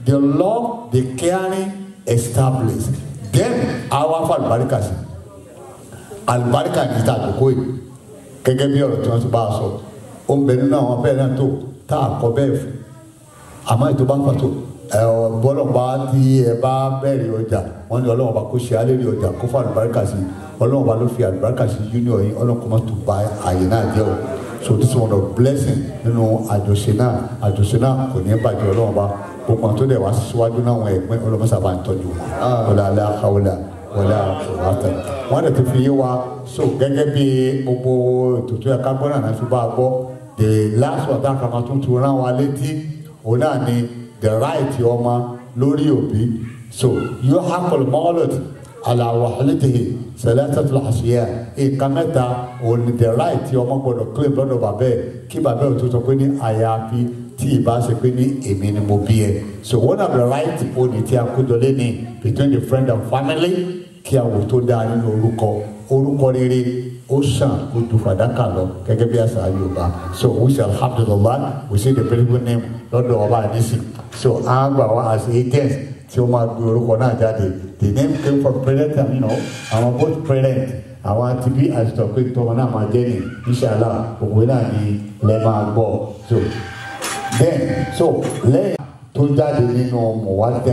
the love the caring establish then àwa fún àlùbáríkà sí àlùbáríkà ní ta àkókò yìí gẹ́gẹ́ bí ọ̀rọ̀ tí wọ́n ti bá a sọ ó ń bẹ nínú àwọn bẹ́ẹ̀ náà tó tá a kọ bẹ́ẹ̀ fún àmọ́ ètò bá ń fàtó ẹ ọ bọ́lọ̀ bá tí ẹ bá bẹ̀rẹ̀ ọjà wọ́n ní ọlọ́run bá kó ṣe alẹ́ rí ọjà kó fún àlùbáríkà sí ọlọ́run bá ló fi àlùbáríkà sí junior yìí ọlọ́run kò má tó ba àyè náà jẹ́ o so this one of blessing nínú àjọṣe náà àjọṣe náà kò ní bàjẹ́ ọlọ́run bá gbogbo àwọn tó dẹ̀ wá síwájú náà wọn ẹ̀gbẹ́ ọlọ́run sábà ń tọ́jú wọn wọlé alẹ́ àkàwọlé wọlé àkàwọlé wọn dẹ̀ tó fi yé wa so gẹ́gẹ́ bí gbogbo ètò tó yẹ ká gbọ́ náà fi bá a gbọ́ the last one tá a kàn máa tún tu rán wa létí òun náà ni the right ọmọ lórí òbí so yóò hakọ̀lù mọ́ọ́lọ́dì aláwàhálẹ́tẹ̀ẹ́ sẹlẹ́tẹ̀tẹ̀ àṣeyẹ nǹkan mẹ́ta òun ni the right ọmọ gbọ́dọ̀ claim lọ́dọ̀ bàbá ẹ̀ kí bàbá ẹ̀ tó sọ pé ní àyàfi tí ì bá ṣe pé ní èmi ni mo bí ẹ so one of the right òní tí a kójọ lé ní between the friend and family kí a wò tó dáa nínú orúkọ orúkọ rere ó sàn ó ju fàdákà lọ gẹ́gẹ́ bí àṣà yorùbá so we shall alhamdulillah we say the beautiful name lọ́dọ̀ ọba àdìsí so a gbà wá as agents tí ó máa gbé orúkọ náà jáde the name came from parent and you know àwọn both parent àwọn àti bí àtìtọ̀ pé tọmọ náà máa jẹ́ ní inshallah òwe náà ni lẹ́ máa gbọ́ so then so lẹ́yìn tó jáde nínú mọ̀wádà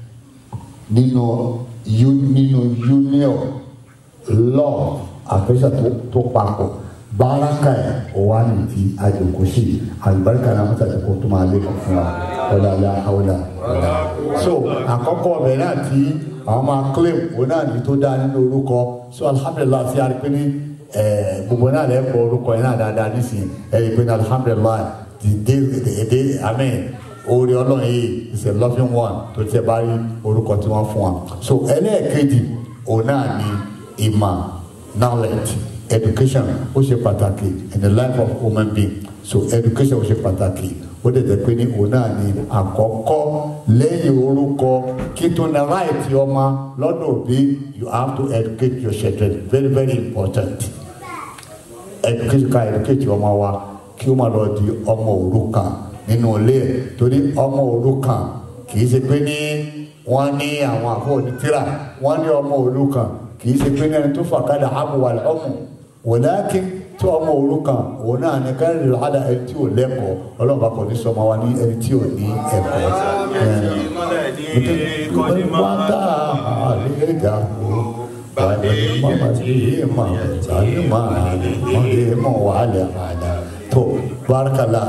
nínú nínú union love àfẹsẹ̀ tó tó papọ̀ baraka ẹ̀ o wa ni ti ajokosi alibarika náà mọ́tà tó tó máa lé kàn fún wa ọ̀làlà àwòlà ọ̀là. so àkọ́kọ́ ọbẹ̀ náà tí àwọn máa claim òun náà ní tó dáa nínú orúkọ so alhamdulilayi fi àrí pé ní gbogbo náà lè kọ orúkọ yẹn náà dáadáa nísìnyí ẹ rí i pé ní alhamdulilayi the day the day amen orí ọlọ́run yìí is a loving one tó tiẹ̀ bá rí orúkọ tí wọ́n fún wa so ẹlẹ́ẹ̀kejì òun náà ní ìmọ̀ knowledge education ó ṣe pàtàkì in the life of human being so education ó ṣe pàtàkì ó dẹ̀ jẹ́ pé ní òun náà ni àkọ́kọ́ lẹ́yìn orúkọ kí tó na ráìtì ọmọ lọ́dọ̀ òbí you have to educate your children very very important education ká educate ọmọ wa kí ó má lọ di ọmọ òrukàn nínú ilé ẹ̀ torí ọmọ òrukàn kì í ṣe pé ní wọ́n ní àwọn àfọ̀ onítìrà wọ́n ní ọmọ òrukàn kì í ṣe pé ní ẹni tó fàkàdà àmúwàlẹ̀ ọmọ wòlákin tí ọmọ òrukàn òun náà ní káyọ̀ lè hádà ẹni tí ò lẹ́kọ̀ọ́ ọlọ́run bá kọ̀ ní sọmọ wa ní ẹni tí ò ní ẹ̀kọ́. wọ́n tá àlejò bàdé mọ̀mọ́dé mọ̀ sani máa mọ̀dé mọ̀ wàhálà àdá tó bárakàlà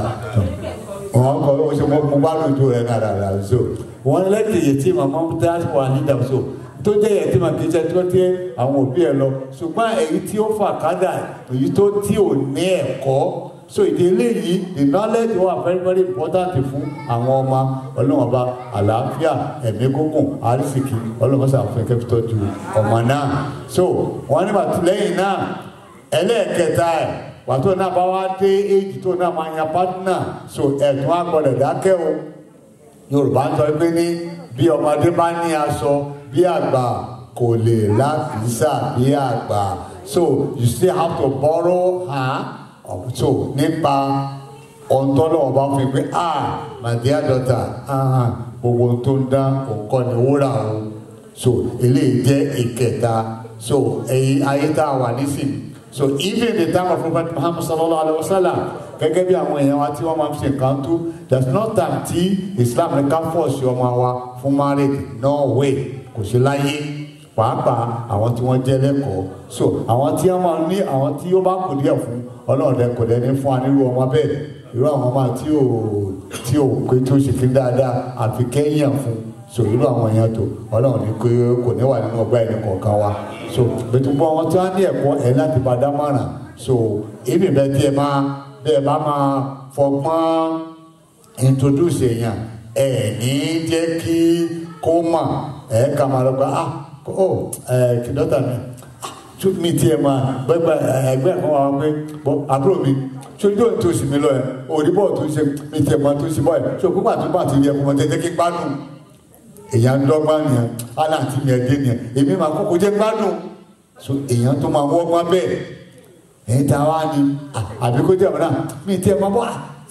wọn kọ ọ ṣe mo bá lójú rẹ náà rà so wọn lẹ́tì yìí tí màmá dá wà ní dàmso tó jẹ́ yẹn tí màá kí jẹ́ tó tẹ́ àwọn òbí ẹ lọ ṣùgbọ́n èyí tí ó fà kádà èyí tó tí ò ní ẹ̀kọ́ so ìdílé yìí the knowledge wà very very important fún àwọn ọmọ ọlọ́wọ́n bá àlàáfíà ẹ̀mí gúngùn àrísìkì ọlọ́wọ́n sàfihàn kẹ́pítọ́ ju ọmọ náà so wọ́n ní bàtí lẹ́yìn náà ẹlẹ́ẹ̀kẹta ẹ̀ pàtó náà bá wá dé éjì tó náà máa yan pátínà so ẹ̀tún àgbọ̀dẹ̀ dákẹ́ o yorùbá ń sọ pé ní bí ọmọdé bá ní aṣọ bí àgbà kò lè láfíìsà bí àgbà so you still have to borrow her so nípa ọ̀ntọ́lọ́ ọba fún pé ah my dear daughter ah gbogbo tó ń dá nǹkan ní wúrà o so eléyìí jẹ́ ìkẹta so èyí ayé tá a wà nísìnyí so even the time of prophet muhammad sallallahu alaihi wa sallam gẹ́gẹ́ bí àwọn èèyàn wa tí wọ́n máa ń ṣe nǹkan tó there is no time tí islam ní ká fọ́ọ̀ṣì ọmọ wa fún marriage no way kò sí láyé pàápàá àwọn tí wọ́n jẹ́ lẹ́kọ̀ọ́ so àwọn tí wọ́n máa ní àwọn tí ó bá kù díẹ̀ fún ọlọ́run dẹ kò dẹni fún wa nírú ọmọ bẹ́ẹ̀ irú àwọn ọmọ tí ò tí ò pé tó ṣe kí dáadáa àfi kẹ́yìn fún so irú àwọn èèyàn tó ọlọ́run ní pé kò ní wà nínú ọgbà ẹni kọ̀ọ̀kan wa so bẹ́tùbọ̀ àwọn tí wọ́n ní ẹ̀kọ́ ẹ̀ láti bá dá mọ̀ràn so ibi bẹ́ẹ̀ tí ẹ máa bẹ́ẹ̀ bá máa fọgbọ́n introduce èèyàn ẹ̀ ní jẹ́ kí kó mọ̀ ẹ̀ ká máa lọ gba ah ó ẹ̀ kí dọ́tà mi tún mi tiẹ̀ máa gbẹ́gbẹ́ ẹgbẹ́ kan wà pé bọ́ àbúrò mi sójú tó ń tó sì mí lọ ẹ̀ òdìbò tó ṣe mi tiẹ̀ máa tó ṣe bọ́ ẹ̀ so púpà tó bá ti rí ẹkùn mọ́ tẹ́tẹ́ kí gbádùn èèyàn dọ́gba nìyẹn aláǹtí mi ẹ̀dẹ́ nìyẹn èmi máa kókó jẹ́ gbádùn so èèyàn tó máa wọ́gbọ́n bẹ́ẹ̀ ẹ̀yin tá a wá ní àbí kó jẹ́ ọ̀nà mi tiẹ̀ máa bọ́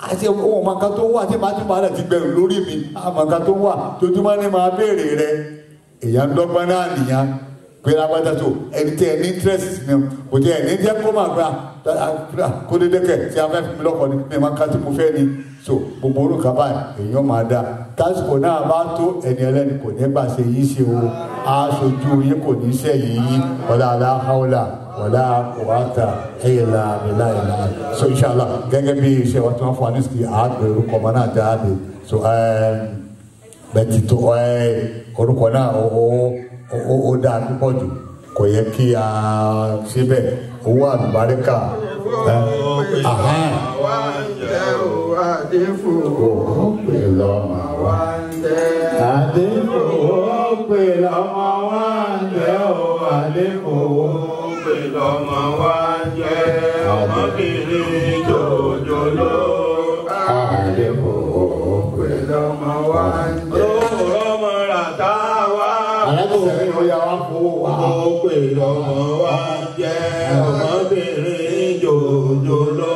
àti ohun ọmọ kan tó ń wà tí màá ti máa ti gbẹrù lórí mi àmọ́ kan tó ń wà tójúmọ́ ni màá béèrè rẹ èèyàn ń dọ́gbọ́n náà nìyẹn pé lágbádá tó ẹni tí ẹ ní interest ni kò tí ẹ ní jẹ́ kó máa gba kó dédé kẹ̀ tí a fẹ́ fi mi lọ́kọ̀ ni mi máa ká tí mo fẹ́ ni so gbogbo orúkọ báyìí èèyàn máa dá tásìkò náà bá tó ẹni ẹlẹ́ni kò ní gbà ṣe yìí ṣe o aṣojú yín kò ní ṣe yìí wọlé aláhàwọlá wọlé wàtà ẹ̀yẹ̀lá àbẹ̀lá ìlà so inshallah gẹ́gẹ́ bí iṣẹ́ wa tí wọ́n fún wa ní sìkì àgbẹ̀ orúkọ ọmọ náà jáde so bẹ́ẹ̀ ti tó orúkọ náà ó ó ó dáa púpọ̀ jù kò yẹ kí a ṣe bẹ́ẹ̀ owó àlùbáríkà ẹ ahán ó pè lọ́mọ wa àdínkù ó pè lọ́mọ wa ń jẹ́ ó àdínkù ó pè lọ́mọ wa jẹ́ ọmọbìnrin jòjòló. àdínkù ó pè lọ́mọ wa ń jẹ́. Lóòrọ̀ ọmọ rà tá a wá. alábòsílẹ̀ ó yà wá fowó wa. Ó pè lọ́mọ wa jẹ́ ọmọbìnrin jòjòló.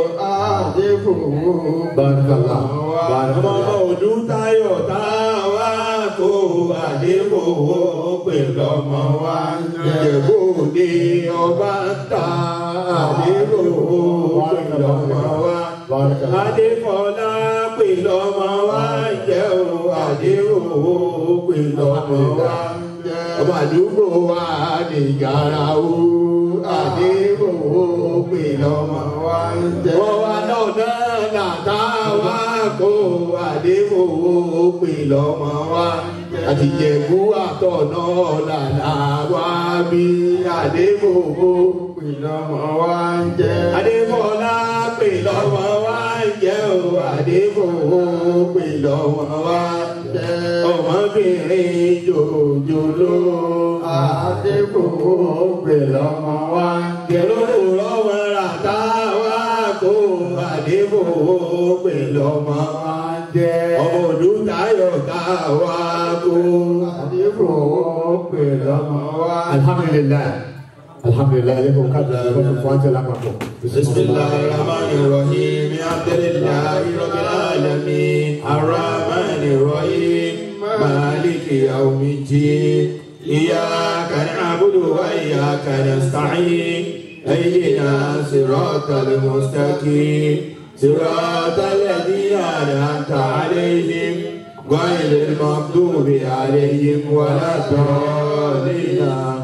bàtàlà Ọmọ bàtàlà. òdú táyọ̀ tá a wá kó àdéhùn ó pè lọ́mọ wa jẹ́. Ìjẹ̀bú ni ọba ń ta àdéhùn ó pè lọ́mọ wa. Adéfọlá pè lọ́mọ wa jẹ́ o, Adéhùn ó pè lọ́mọ wa jẹ́. Ọmọ àdúgbò wa ní yàrá o, Adéhùn ó pè lọ́mọ wa jẹ́. Wọ́n wá lọ́nà nàta wá kó Adéhùn ó pè lọ́mọ wa jẹ́. Àtìjẹ̀bú àtọ̀nà làlá wá bí Adéhùn ó pè lọ́mọ wa jẹ́. Adéfọlá pè lọ́mọ wa jẹ́ o, Adéfowó pè lọ́mọ wa jẹ́. Ọmọbìnrin jòjòló. Adéfowó pè lọ́mọ wa jẹ́. Lówùrọ̀ wọn rà tá a wá kó Adéfowó pè lọ́mọ wa jẹ́. Ọmọ Olùtayọ̀ tá a wá kó Adéfowó pè lọ́mọ wa jẹ́. alhamdulilayi alhamdulilayi ale ko k'a bila yɔrɔ fɔ an cɛ la ka bɔ. بسم الله الرحمن الرحيم الحمد لله رب العالمين الرحمن الرحيم مالك يوم الدين إياك نعبد وإياك نستعين اهدنا صراط المستقيم صراط الذين أنعمت عليهم غير المغضوب عليهم ولا الضالين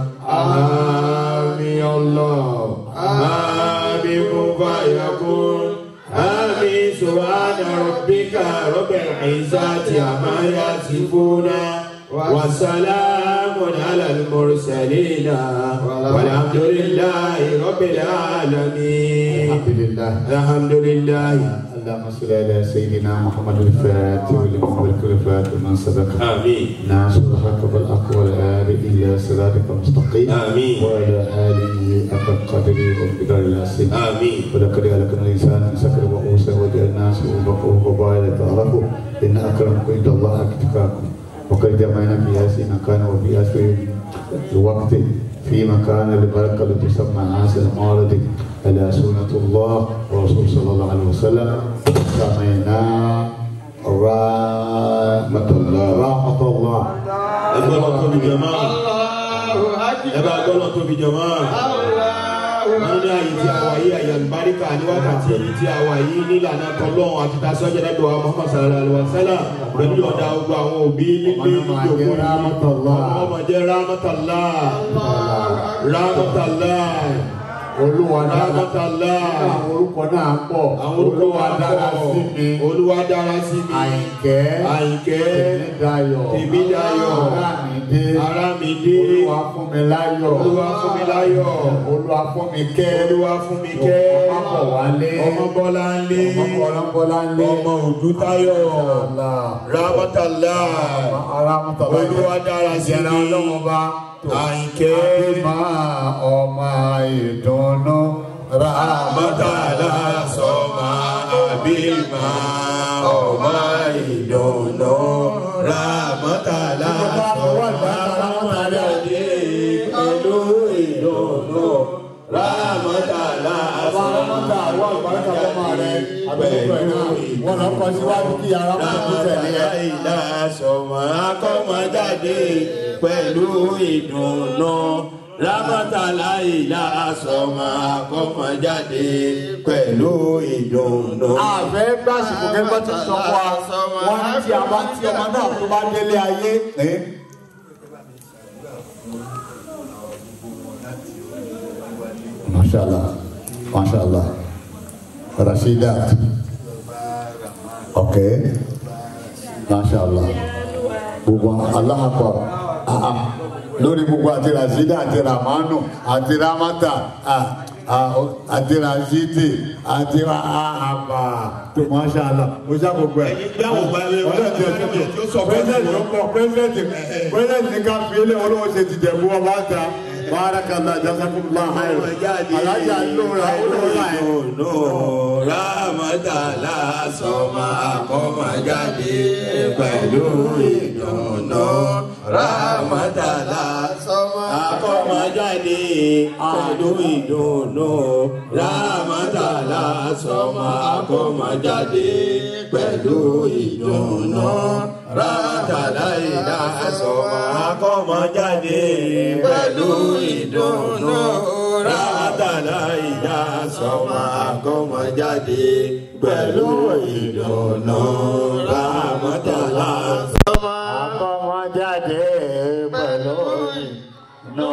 آمين الله آمين فيكون آمين سبحان ربك رب العزة عما يصفون وسلام على المرسلين والحمد لله رب العالمين alhamdulilayi. الحمد لله اللهم صل على سيدنا محمد الفاتح لما ملك الفاتح من سبق آمين ناصر الحق بالحق والآل إلى صراطك المستقيم آمين. وعلى آله حق قدره وقدر العظيم آمين ولقد خلقنا الإنسان من سكر وأنثى وجعلناه شعوبا وقبائل تعرفوا إن أكرمكم عند الله أتقاكم وقد جمعنا في هذه مكان وفي هذا الوقت في مكان البركة التي تسمى عاصر المعرض على سنة الله ورسول صلى الله عليه وسلم سمعنا رحمة الله رحمة الله ẹgbẹ́ lọ tóbi jọmọ́ ẹgbẹ́ àgbọ̀ lọ tóbi jọmọ́ wọ́n ní àyè tí a wà yìí àyè àlùbáríkà ní wákàtí èyí tí a wà yìí nílànà tọ́lọ́hún àti tasọ́jà lẹ́dọ̀ wa Muhammad sallallahu alaihi wa sallam pẹ̀lú ọ̀dà gbogbo àwọn òbí nílé Ọmọ ìjókòó jẹ́ rahmatullah. ọmọ jẹ́ rahmatullah rahmatullah olúwa dára rahmatullah àwọn orúkọ náà pọ̀ àwọn orúkọ wa dára dára sí mi olúwa dára sí mi àyìnkẹ́ àyìnkẹ́ tèmídayọ̀ tèmídayọ̀ arámidé arámidé olúwa fún mi láyọ̀ olúwa fún mi láyọ̀ olúwa fún mi kẹ́ olúwa fún mi kẹ́ ọmọ wálé ọmọ bọ́lá ń lé ọmọ ọlọ́bọ́lá ń lé ọmọ òdútayọ̀ rábátàlá arámọ́tàlá olúwa dára sí ìjẹra mi ọlọ́wọ́ bá àyìnkẹ́ àbímá ọmọ ìdùnnú mọ́tàlá sọ́mà àbímá ọmọ ìdùnnú rámọ́tàlá sọ́mà àbímá pẹ̀lú ìdùnnú rámọ́tàlá Ọba sọ́mà arámọ́tà àwọn àgbàlagbà ọmọ rẹ̀ àbẹ̀wò ẹ̀ náà wọ́n lọ kọ síwájú kí ara máa tó tẹ̀lé ẹ. ìlà sọmọ akọmọjáde pẹ̀lú ìdùnnú rámọ́tàlá ìlà sọmọ akọmọjáde pẹ̀lú ìdùnnú. àfẹ́ gbàsìkò kẹ́kọ̀ọ́ ti sọ fún wa wọ́n ní tí a bá tí ọmọ náà tó bá délé ayé. mashallah mashallah rasheedat ok mashallah gbogbo alahakọ lórí gbogbo àti rasheedat àti ramanu àti ramata ah, ah, àti rashidi àti àbà tó mashallah mo ṣá gbogbo ẹ. gbáwò balẹ̀ wọn ọlọ́run ti tí ó sọ fún pẹ́sẹ̀ntì ló pọ̀ pẹ́sẹ̀ntì pẹ́sẹ̀ntì ní ká fi ilé olówó ṣe ti jẹ̀bú ọba ta bárakàlá jazakumullah khairan alájà lóra olóra ẹ̀. ìdùnnú rámọ́tàlá sọmọ akọmọjáde pẹ̀lú ìdùnnú rámọ́tàlá sọmọ akọmọjáde pẹ̀lú ìdùnnú rámọ́tàlá sọmọ akọmọjáde pẹ̀lú ìdùnnú rámọ́tàlá ìlà sọmọ akọmọjáde pẹ̀lú ìdùnnú rámọ́tàlá ìlà sọmọ akọmọjáde pẹ̀lú ìdùnnú rámọ́tàlá sọmọ akọmọjáde pẹ̀lú ìdùnnú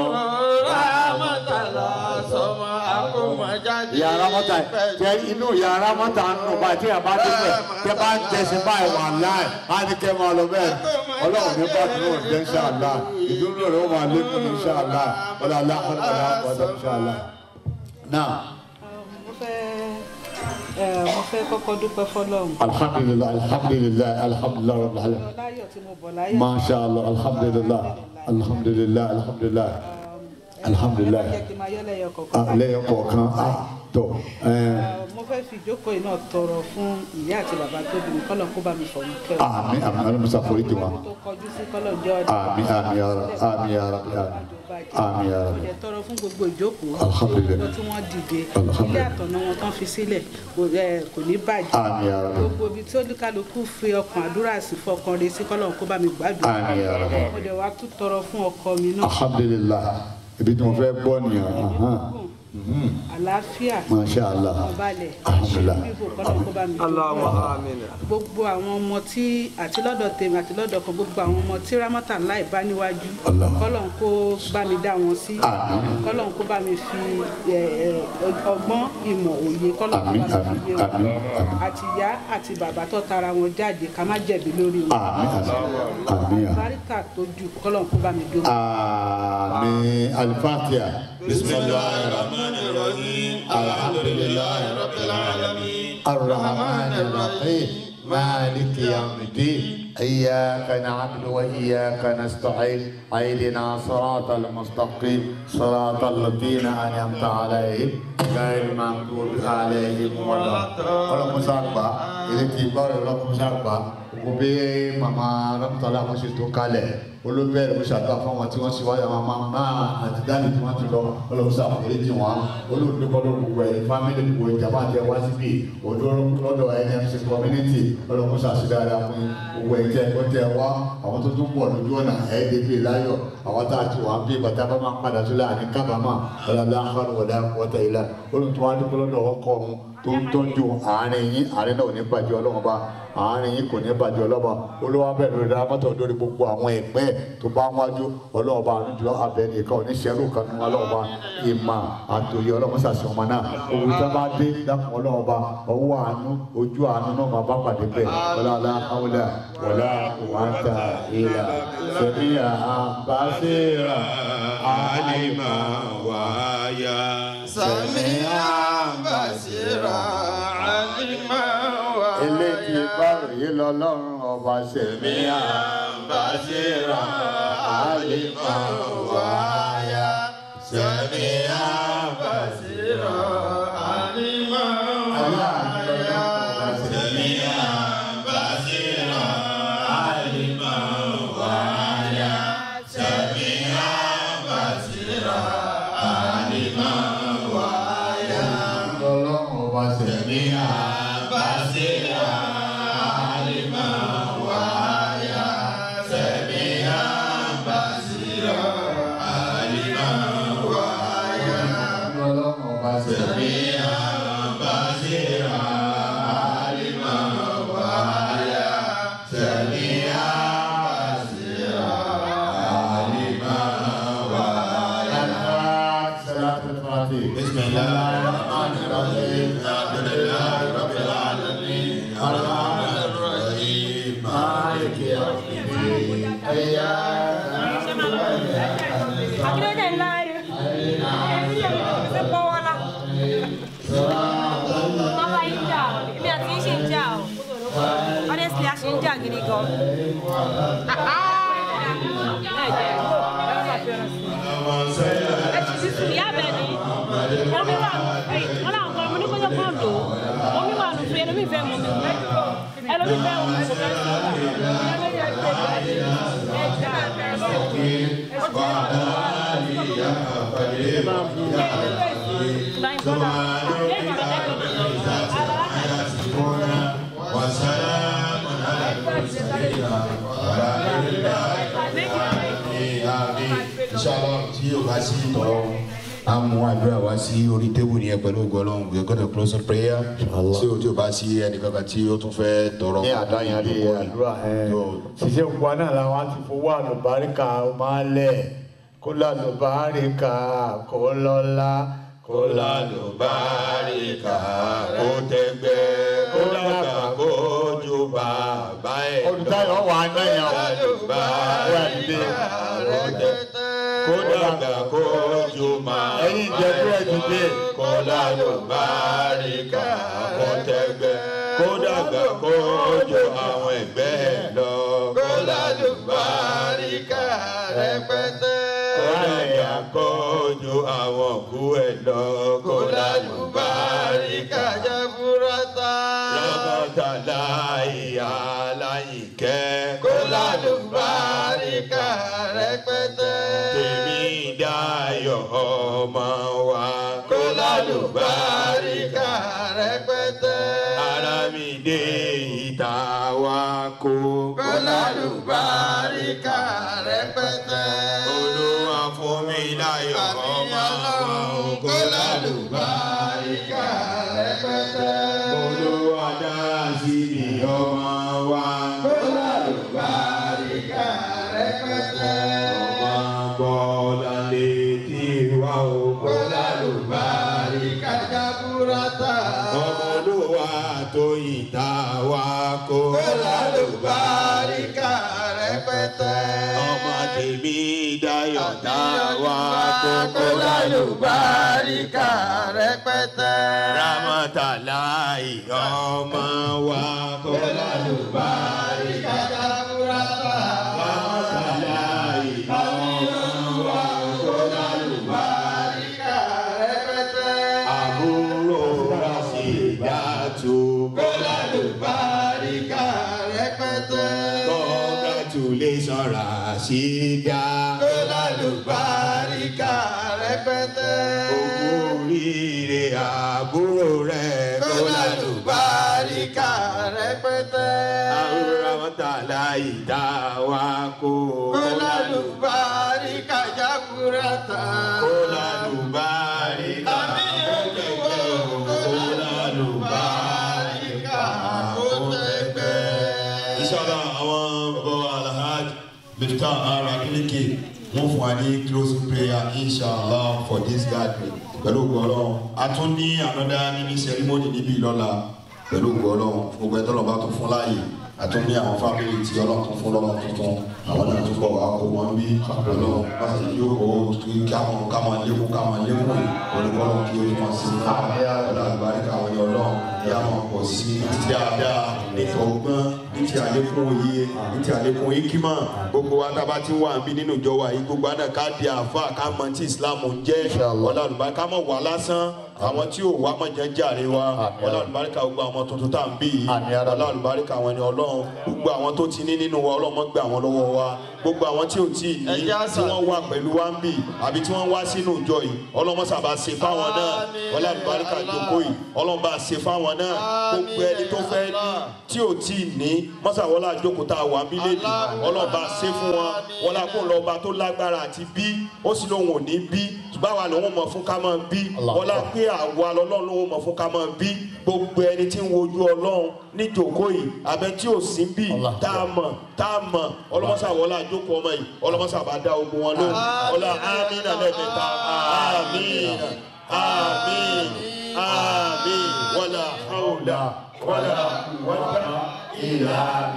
rámọ́tàlá sọmọ akọmọjáde yàrá mọ́ta tẹ inú yàrá mọ́ta ń nù báyìí tí a bá dé bẹ̀ tẹ bá ń tẹ̀sí báyìí wà láì á ní kẹ́ máa lọ bẹ́ẹ̀ ọlọ́run ní bá dúró ní ṣáàlá ìdúró rẹ̀ ó máa lékún ní ṣáàlá ọlọ́lá ọlọ́lá ọ̀dọ́ ṣáàlá. náà mo fẹ́ ẹ mo fẹ́ kọ́kọ́ dúpẹ́ fọlọ́run alhamdulilayi alhamdulilayi alhamdulilayi rabbil alamin láyọ̀ tí mo bọ̀ láyọ̀ masha allah alhamdulilayi alhamdulilayi alhamdulilayi alhamdulilayi jẹ́ kí n máa yọ́ lẹ́yọ̀ kọ̀ọ̀kan. ah lẹ́yìn kọ̀ọ̀kan ah tó ẹ̀ẹ́. mo fẹ́ fi ìjókòó yìí náà tọrọ fún ìyá àti bàbá tó bí mi kọ́lọ̀ kó bá mi fọ̀mù kẹ́ ọ. àmì àmì alamusa foríjì wa tó kọjú sí kọ́lọ̀ jẹ́ ọ̀dọ̀. àmì àmì ara àmì ara àmì ara mo jẹ́ tọrọ fún gbogbo ìjókòó Alhamdulillah. gbogbo tí wọ́n dìde Alhamdulillah. ilé àtọ̀nà wọn tán fi sílẹ̀ kò ẹ, kò ní bàjẹ́ àmì ara gbogbo ibi tí olúkálukú fi ọkàn àdúrà sí fọkàn rẹ̀ sí kọ́lọ̀ kó bá mi gbàdúrà àmì ara mo dẹ̀ wá tún tọrọ fún ọkọ mi náà alhamdulilah ibi tí mo fẹ́ gbọ́ nìyẹn ahan. Mhm. àlàáfíà masha allah ọbalẹ̀ Alhamdulillah. bíbò kọ́lọ̀ kó bá mi dúró gbogbo àwọn ọmọ tí àti lọ́dọ̀ tèmi àti lọ́dọ̀ kan gbogbo àwọn ọmọ tí rámọ́tà láì bá níwájú Allah. kọ́lọ̀ kó bá mi dá wọn sí Àmín. kọ́lọ̀ kó bá mi fi ẹ, ẹ, ọgbọ́n ìmọ̀ òye kọ́lọ̀ kó Àmín, bá mi àmín, fi yé àmín, wọn àmín. àti ìyá àti bàbá tó tara wọn jáde ká má jẹ̀bi lórí wọn àmì àmì àmì àmì báríkà tó ju kọ́lọ̀ kó bá mi dúró. àmì alifatiya bisimilahi rahman rahim alhamdulilayi rabbil alamin. الرحمن الرحيم مالك يوم الدين إياك نعبد وإياك نستعين اهدنا صراط المستقيم صراط الذين أنعمت عليهم غير المغضوب عليهم ولا ọlọ́kùn sàgbà ilé tí gbọ́ ọlọ́kùn sàgbà kò bí màmá rámtọ́lá wọn ṣe tó kalẹ̀ olóbẹ̀rẹ̀ ló ṣàdúrà fún wọn tí wọ́n ṣe wáyà wọn máa àti dáàbì tí wọ́n ti lọ ọlọ́run ṣàforíjì wọn olùdókòdó gbogbo ẹ̀ fámìlì gbogbo ìjàmbá àti ẹwà síbí odò lọ́dọ̀ NMC community ọlọ́run ṣàṣìdára fún gbogbo ẹ̀ tẹ́ ẹ̀kọ́ tẹ́ ẹ wá àwọn tó tún pọ̀ lójú ọ̀nà ẹ̀ẹ́dẹ́gbẹ̀ láyọ̀ àwọn tá a ti wà ń bí bàtà bá máa ń padà sílẹ̀ àní kábàámà ọ̀làlá àkàrọ̀wọ̀dà wọ́tà ìlà olùtọ́ adúgbò lọ́dọ̀ ọkọ̀ ọ̀hún tó ń tọ́jú àárín yín àárín náà ò ní bàjẹ́ ọlọ́run bá àárín yín kò ní bàjẹ́ ọlọ́ba olówó abẹ́rẹ́ lórí ramọ́tò lórí gbogbo àwọn ẹgbẹ́ tó bá wájú ọlọ́ọ̀ba àdújọ abẹ́rẹ́ nìkan ò ní ṣẹ́rù kan nínú ọlọ́ọ̀ba ìmọ̀ àtòyè ọlọ́run sàṣẹ ọmọ náà òun tó bá dé dákun ọlọ́ọ̀ba ọwọ́ àánú ojú àánú náà máa bá pàdé bẹ́ẹ̀ ọlọ́ọ̀lá àwòlá wọlá wàtà ìlà sẹ́mi àbáṣẹ́ra alima waya sami'a basira alima waya eléyìí báròyé lọ́lọ́run ọba sẹ́mi basira alima waya sami'a basira alima waya sami'a basira alima waya sami'a basira alima waya lọ́lọ́run ọba sẹ́mi sami'a basira ọlọ́run ọba sẹ́mi. بسم الله الرحمن الرحيم الحمد لله رب العالمين الرحمن الرحيم مالك يوم الدين اياك نعبد واياك Akíndéjẹ ńlá rẹ̀. Ṣé pọ́ wọ́n lá? Bàbá yìí ń jà ọ́. Èmi àti yín ṣì ń jà ọ́. Honestly, a ṣì ń jà gidi gan. Ẹ ti ti sùn ìyá bẹ̀ ni. Omi wà wọ́n làwọn kan mo ní kó jẹ́ kó lò ó. Omi wà nù fún ẹlòmíì fẹ́ mu mi. Ẹlòmíì fẹ́ mu mi kò fẹ́ sọ. Báyìí bọ́lá. Lẹ́yìn ìgbà وسلام على المرسلين والحمد لله inshallah tí yóò bá sí tọrọ a mú àdúrà wá sí orí tébù nìyẹn pẹ̀lú ògo Ọlọ́run we are going to close in prayer tí o tí o bá sí ẹnìkankan tí o tún fẹ́ tọrọ. ní àdáyanrí àdúrà ẹ ṣiṣẹ́ gbogbo náà làwọn á ti fowó àlùbáríkà máa lẹ̀ kó lálùbáríkà kó lọ́lá kó lálùbáríkà kó tẹgbẹ́ kó dàgbà kó ju bàbá ẹ̀ lọ. olùtayọ̀ wà á náà yàn lálùbáríkà kó tẹgbẹ́ kó dàgbà kó ju màá. ẹ̀yin ìjẹ́bú ẹ̀ dìde kó lálùbáríkà kó tẹgbẹ́ kó dàgbà kó ju àwọn ẹgbẹ́ ẹ̀ lọ. kó lálùbáríkà rẹpẹtẹ. kó dàgbà kó ju àwọn òkú ẹ̀ lọ. kó lálùbáríkà jaburata. lọ́kọ̀tà láyà láyìíkẹ́. kó lálùbáríkà rẹpẹtẹ. tèmi dáyọ̀ ọmọ wa. kó lálùbáríkà rẹpẹtẹ. ara mi dé ìta wa kó. kó lálùbáríkà rẹpẹtẹ. olúwa fún mi láyọ̀ ọmọ wa. kó lálùbáríkà rẹpẹtẹ. olúwa dá sí mi ọmọ wa. kó lálùbáríkà rẹpẹtẹ. ọmọ bọ́lá létí wa o. kó lálùbáríkà jaburata. ọmọ olúwa tó ìta wa kó. kó lálùbáríkà rẹpẹtẹ. ọmọ tèmi dayọ̀ tá wa kó. kó lálùbáríkà rẹpẹtẹ. ramatalayi ọmọ wa kó lálùbáríkà jaburata. ramatalayi ọmọ wa kó lálùbáríkà rẹpẹtẹ. àbúrò rasidatu kó lálùbáríkà rẹpẹtẹ. congratulations rasida kó lálùbáríkà rẹpẹtẹ. ogún oríire àbúrò rẹ kó lálùbáríkà rẹpẹtẹ. àwòrán mọ́tàlá ìdá wa kó. kó lálùbáríkà jaburata. kó lálùbáríkà kó lálùbáríkà kó tẹgbẹ́. inshallah àwọn bàbá wa alhaj mr ara kílíkì wọ́n fún wa ní closing prayer inshallah for this gathering pẹ̀lú gbọ́dọ̀ a tún ní another mini ceremony níbí lọ́la pẹ̀lú gbọ́dọ̀ gbogbo ẹ̀tọ́ lọ́ba tó fún láàyè a tún ní àwọn family tí ọlọ́run tún fún lọ́wọ́ tuntun àwọn náà tún bọ̀ wá kó wọn bí ọlọ́run bá ti yóò kó kí káwọn káwọn lékún káwọn lékún olùkọ́lọ́ kí o tún sí ọlọ́run àgbáríkà wọn ni ọlọ́run yà wọn pọ̀ sí ní ti dáadáa ní ti ọgbọ́n ní ti àlékún òye ní ti àlékún ikima gbogbo wa tá a bá ti wà bí nínú ìjọ wa yìí gbogbo àná ká di àfa ká mọ tí islam ń jẹ́ ọlọ́run àlùbáríkà ká mọ̀ wá lásán àwọn tí ò wá mọ̀ jẹ́ jàre wa ọlọ́run àlùbáríkà gbogbo àwọn tuntun tá à ń bí yìí ọlọ́run àlùbáríkà àwọn ẹni ọlọ́run gbogbo àwọn tó ti ní nínú wa ọlọ́run mọ́ gbé àwọn lọ́wọ́ wa gbogbo àwọn tí ò tí ì ní tí wọ́n wà pẹ̀lú wa ń bì àbí tí wọ́n wá sínú ìjọ yìí ọlọ́mọ sábà ṣe fáwọn náà ọlọ́run àlùbáríkà ìjókòó yìí ọlọ́run bá ṣe fáwọn náà gbogbo ẹni tó fẹ́ ní tí ò tí ì ní mọ́sàwọ́lá àjókòó tá a wà bí lè ọlọ́ba ṣe fún wọn wọn la kó lọ́ba tó lágbára àti bí ó sì lóun ò ní bí ṣùgbọ́n àwa lòun mọ̀ fún ká máa bí wọn la pé àwa lọ́lọ́run lòun mọ̀ fún ká máa bí gbogbo ẹni tí ń wojú ọlọ́run ní jòkó yìí abẹ tí ò sí bí tá a mọ̀ tá a mọ̀ ọlọ́mọsàwọ́lá àjókòó ọmọ yìí ọlọ́mọsàbá dá ogun wọn lóhùn ọlá amínà lẹ́ẹ̀mẹ́ta amínà amínà àmín wàlà hàwùlà wàlà wàlà ìlà.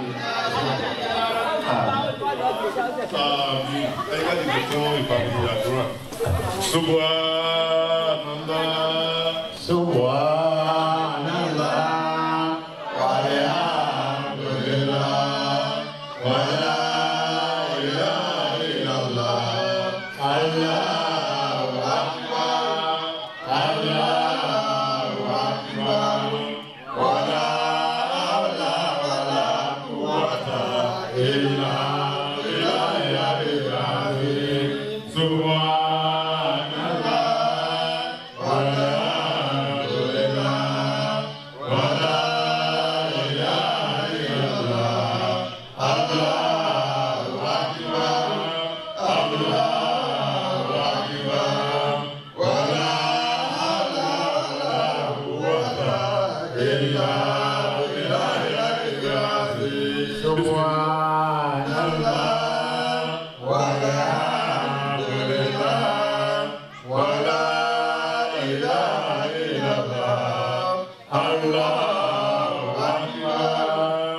Àmín. Ẹ ká dìbò fún ìpàdé àdúrà. Subhanallah. Subhanallah. Walhamdulillah. Wala ilaha illallah. Allahu akbar. Allahu akbar. Wala hawla wala quwwata illa billahi al-azim. Subhanallah. Walhamdulillah. Wala ilaha illallah. Allahu akbar. Allahu akbar. Wala hawla wala quwwata illa billahi al-azim. Subhanallah. Walhamdulillah. Wala ilaha illallah. Allahu akbar.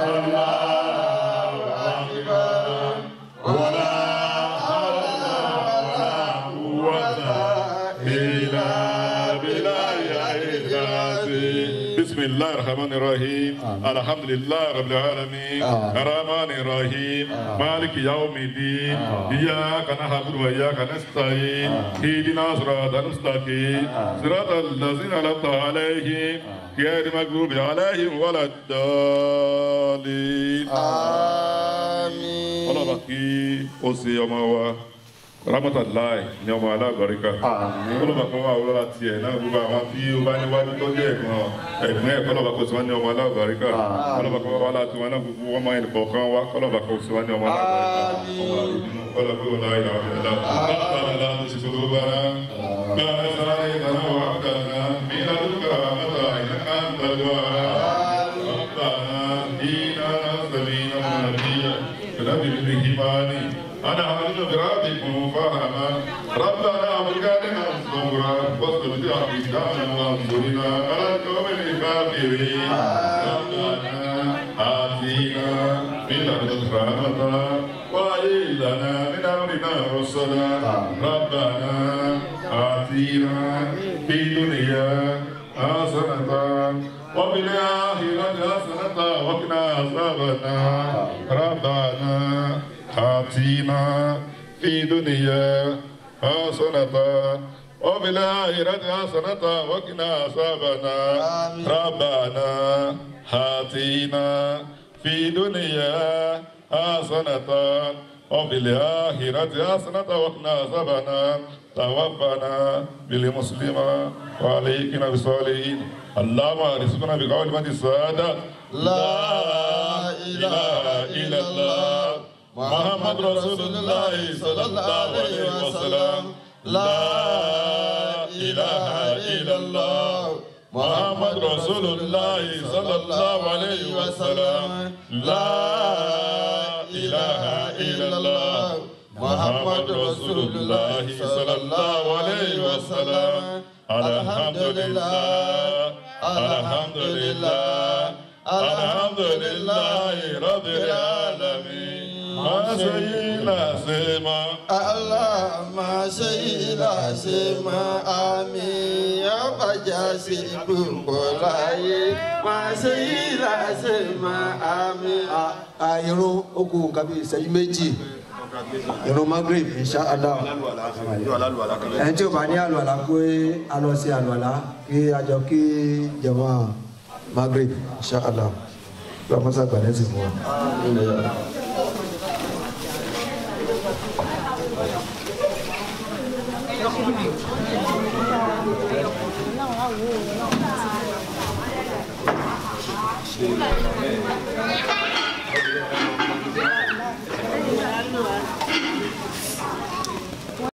Allahu akbar. Wala hawla wala quwwata illa billahi al-azim. بسم الله الرحمن الرحيم الحمد لله رب العالمين الرحمن الرحيم مالك يوم الدين إياك نعبد وإياك نستعين اهدنا صراط المستقيم صراط الذين أنعمت عليهم غير المغضوب عليهم ولا الضالين ọlọ́ba kí ó ṣe ọmọ wa ramatallahi ní ọmọ alágbàríkà ọlọ́ba kan wà wọ́n láti ẹ̀ náà gbogbo àwọn tí ó bá níwájú tó jẹ́ ẹ̀gbọ́n ẹ̀gbọ́n ẹ̀ kọ́lọ́ba kò sí wọn ní ọmọ alágbàríkà ọlọ́ba kan wà láti wọn náà gbogbo wọn máa ń bọ̀ kan wá kọ́lọ́ba kò sí wọn ní ọmọ alágbàríkà ọmọ àdúgbò kọ́lọ́ba kò láyé àwọn ọ̀dọ́ láti láti ṣe tó bára bára sára ìdáná wà kàná bí ládùúgbà mọ́ta ìnáká ń tàdúrà ربنا إنا سمينا مناديا فنبي بالإيمان أنا أعلم بربكم فهما ربنا أبقنا صبرا واصبر أقدامنا وانصرنا على القوم الكافرين ربنا آتينا من لدنك رحمة وهيئ لنا من أمرنا رشدا ربنا آتينا في الدنيا حسنة وفي الآخرة حسنة وقنا عذاب النار ربنا آتنا في دنيا حسنة وفي الآخرة حسنة وقنا عذاب النار ربنا آتنا في دنيا حسنة وفي الآخرة حسنة وقنا عذاب النار توفنا بالمسلمة وعليكنا بالصالحين اللهم ارزقنا بقول من السعادة لا إله إلا الله محمد رسول الله صلى الله عليه وسلم لا إله إلا الله محمد رسول الله صلى الله عليه وسلم لا إله إلا الله محمد رسول الله صلى الله عليه وسلم الحمد لله الحمد لله الحمد لله رب العالمين ما سينا سيما Allah máa ṣe ìlàṣẹ máa àmì ọbàjá sí gbogbo láyé máa ṣe ìlàṣẹ máa àmì. irun okùn nǹkan bíi ìṣẹ́jú méjì irun magreth insha allah ẹni tí o bá ní àlùwàlá pé a lọ sí àlùwàlá kí a jọ kí jẹmọ magreth insha allah lọ mọ́sá gbàdẹ́ sí fún wa. Amen.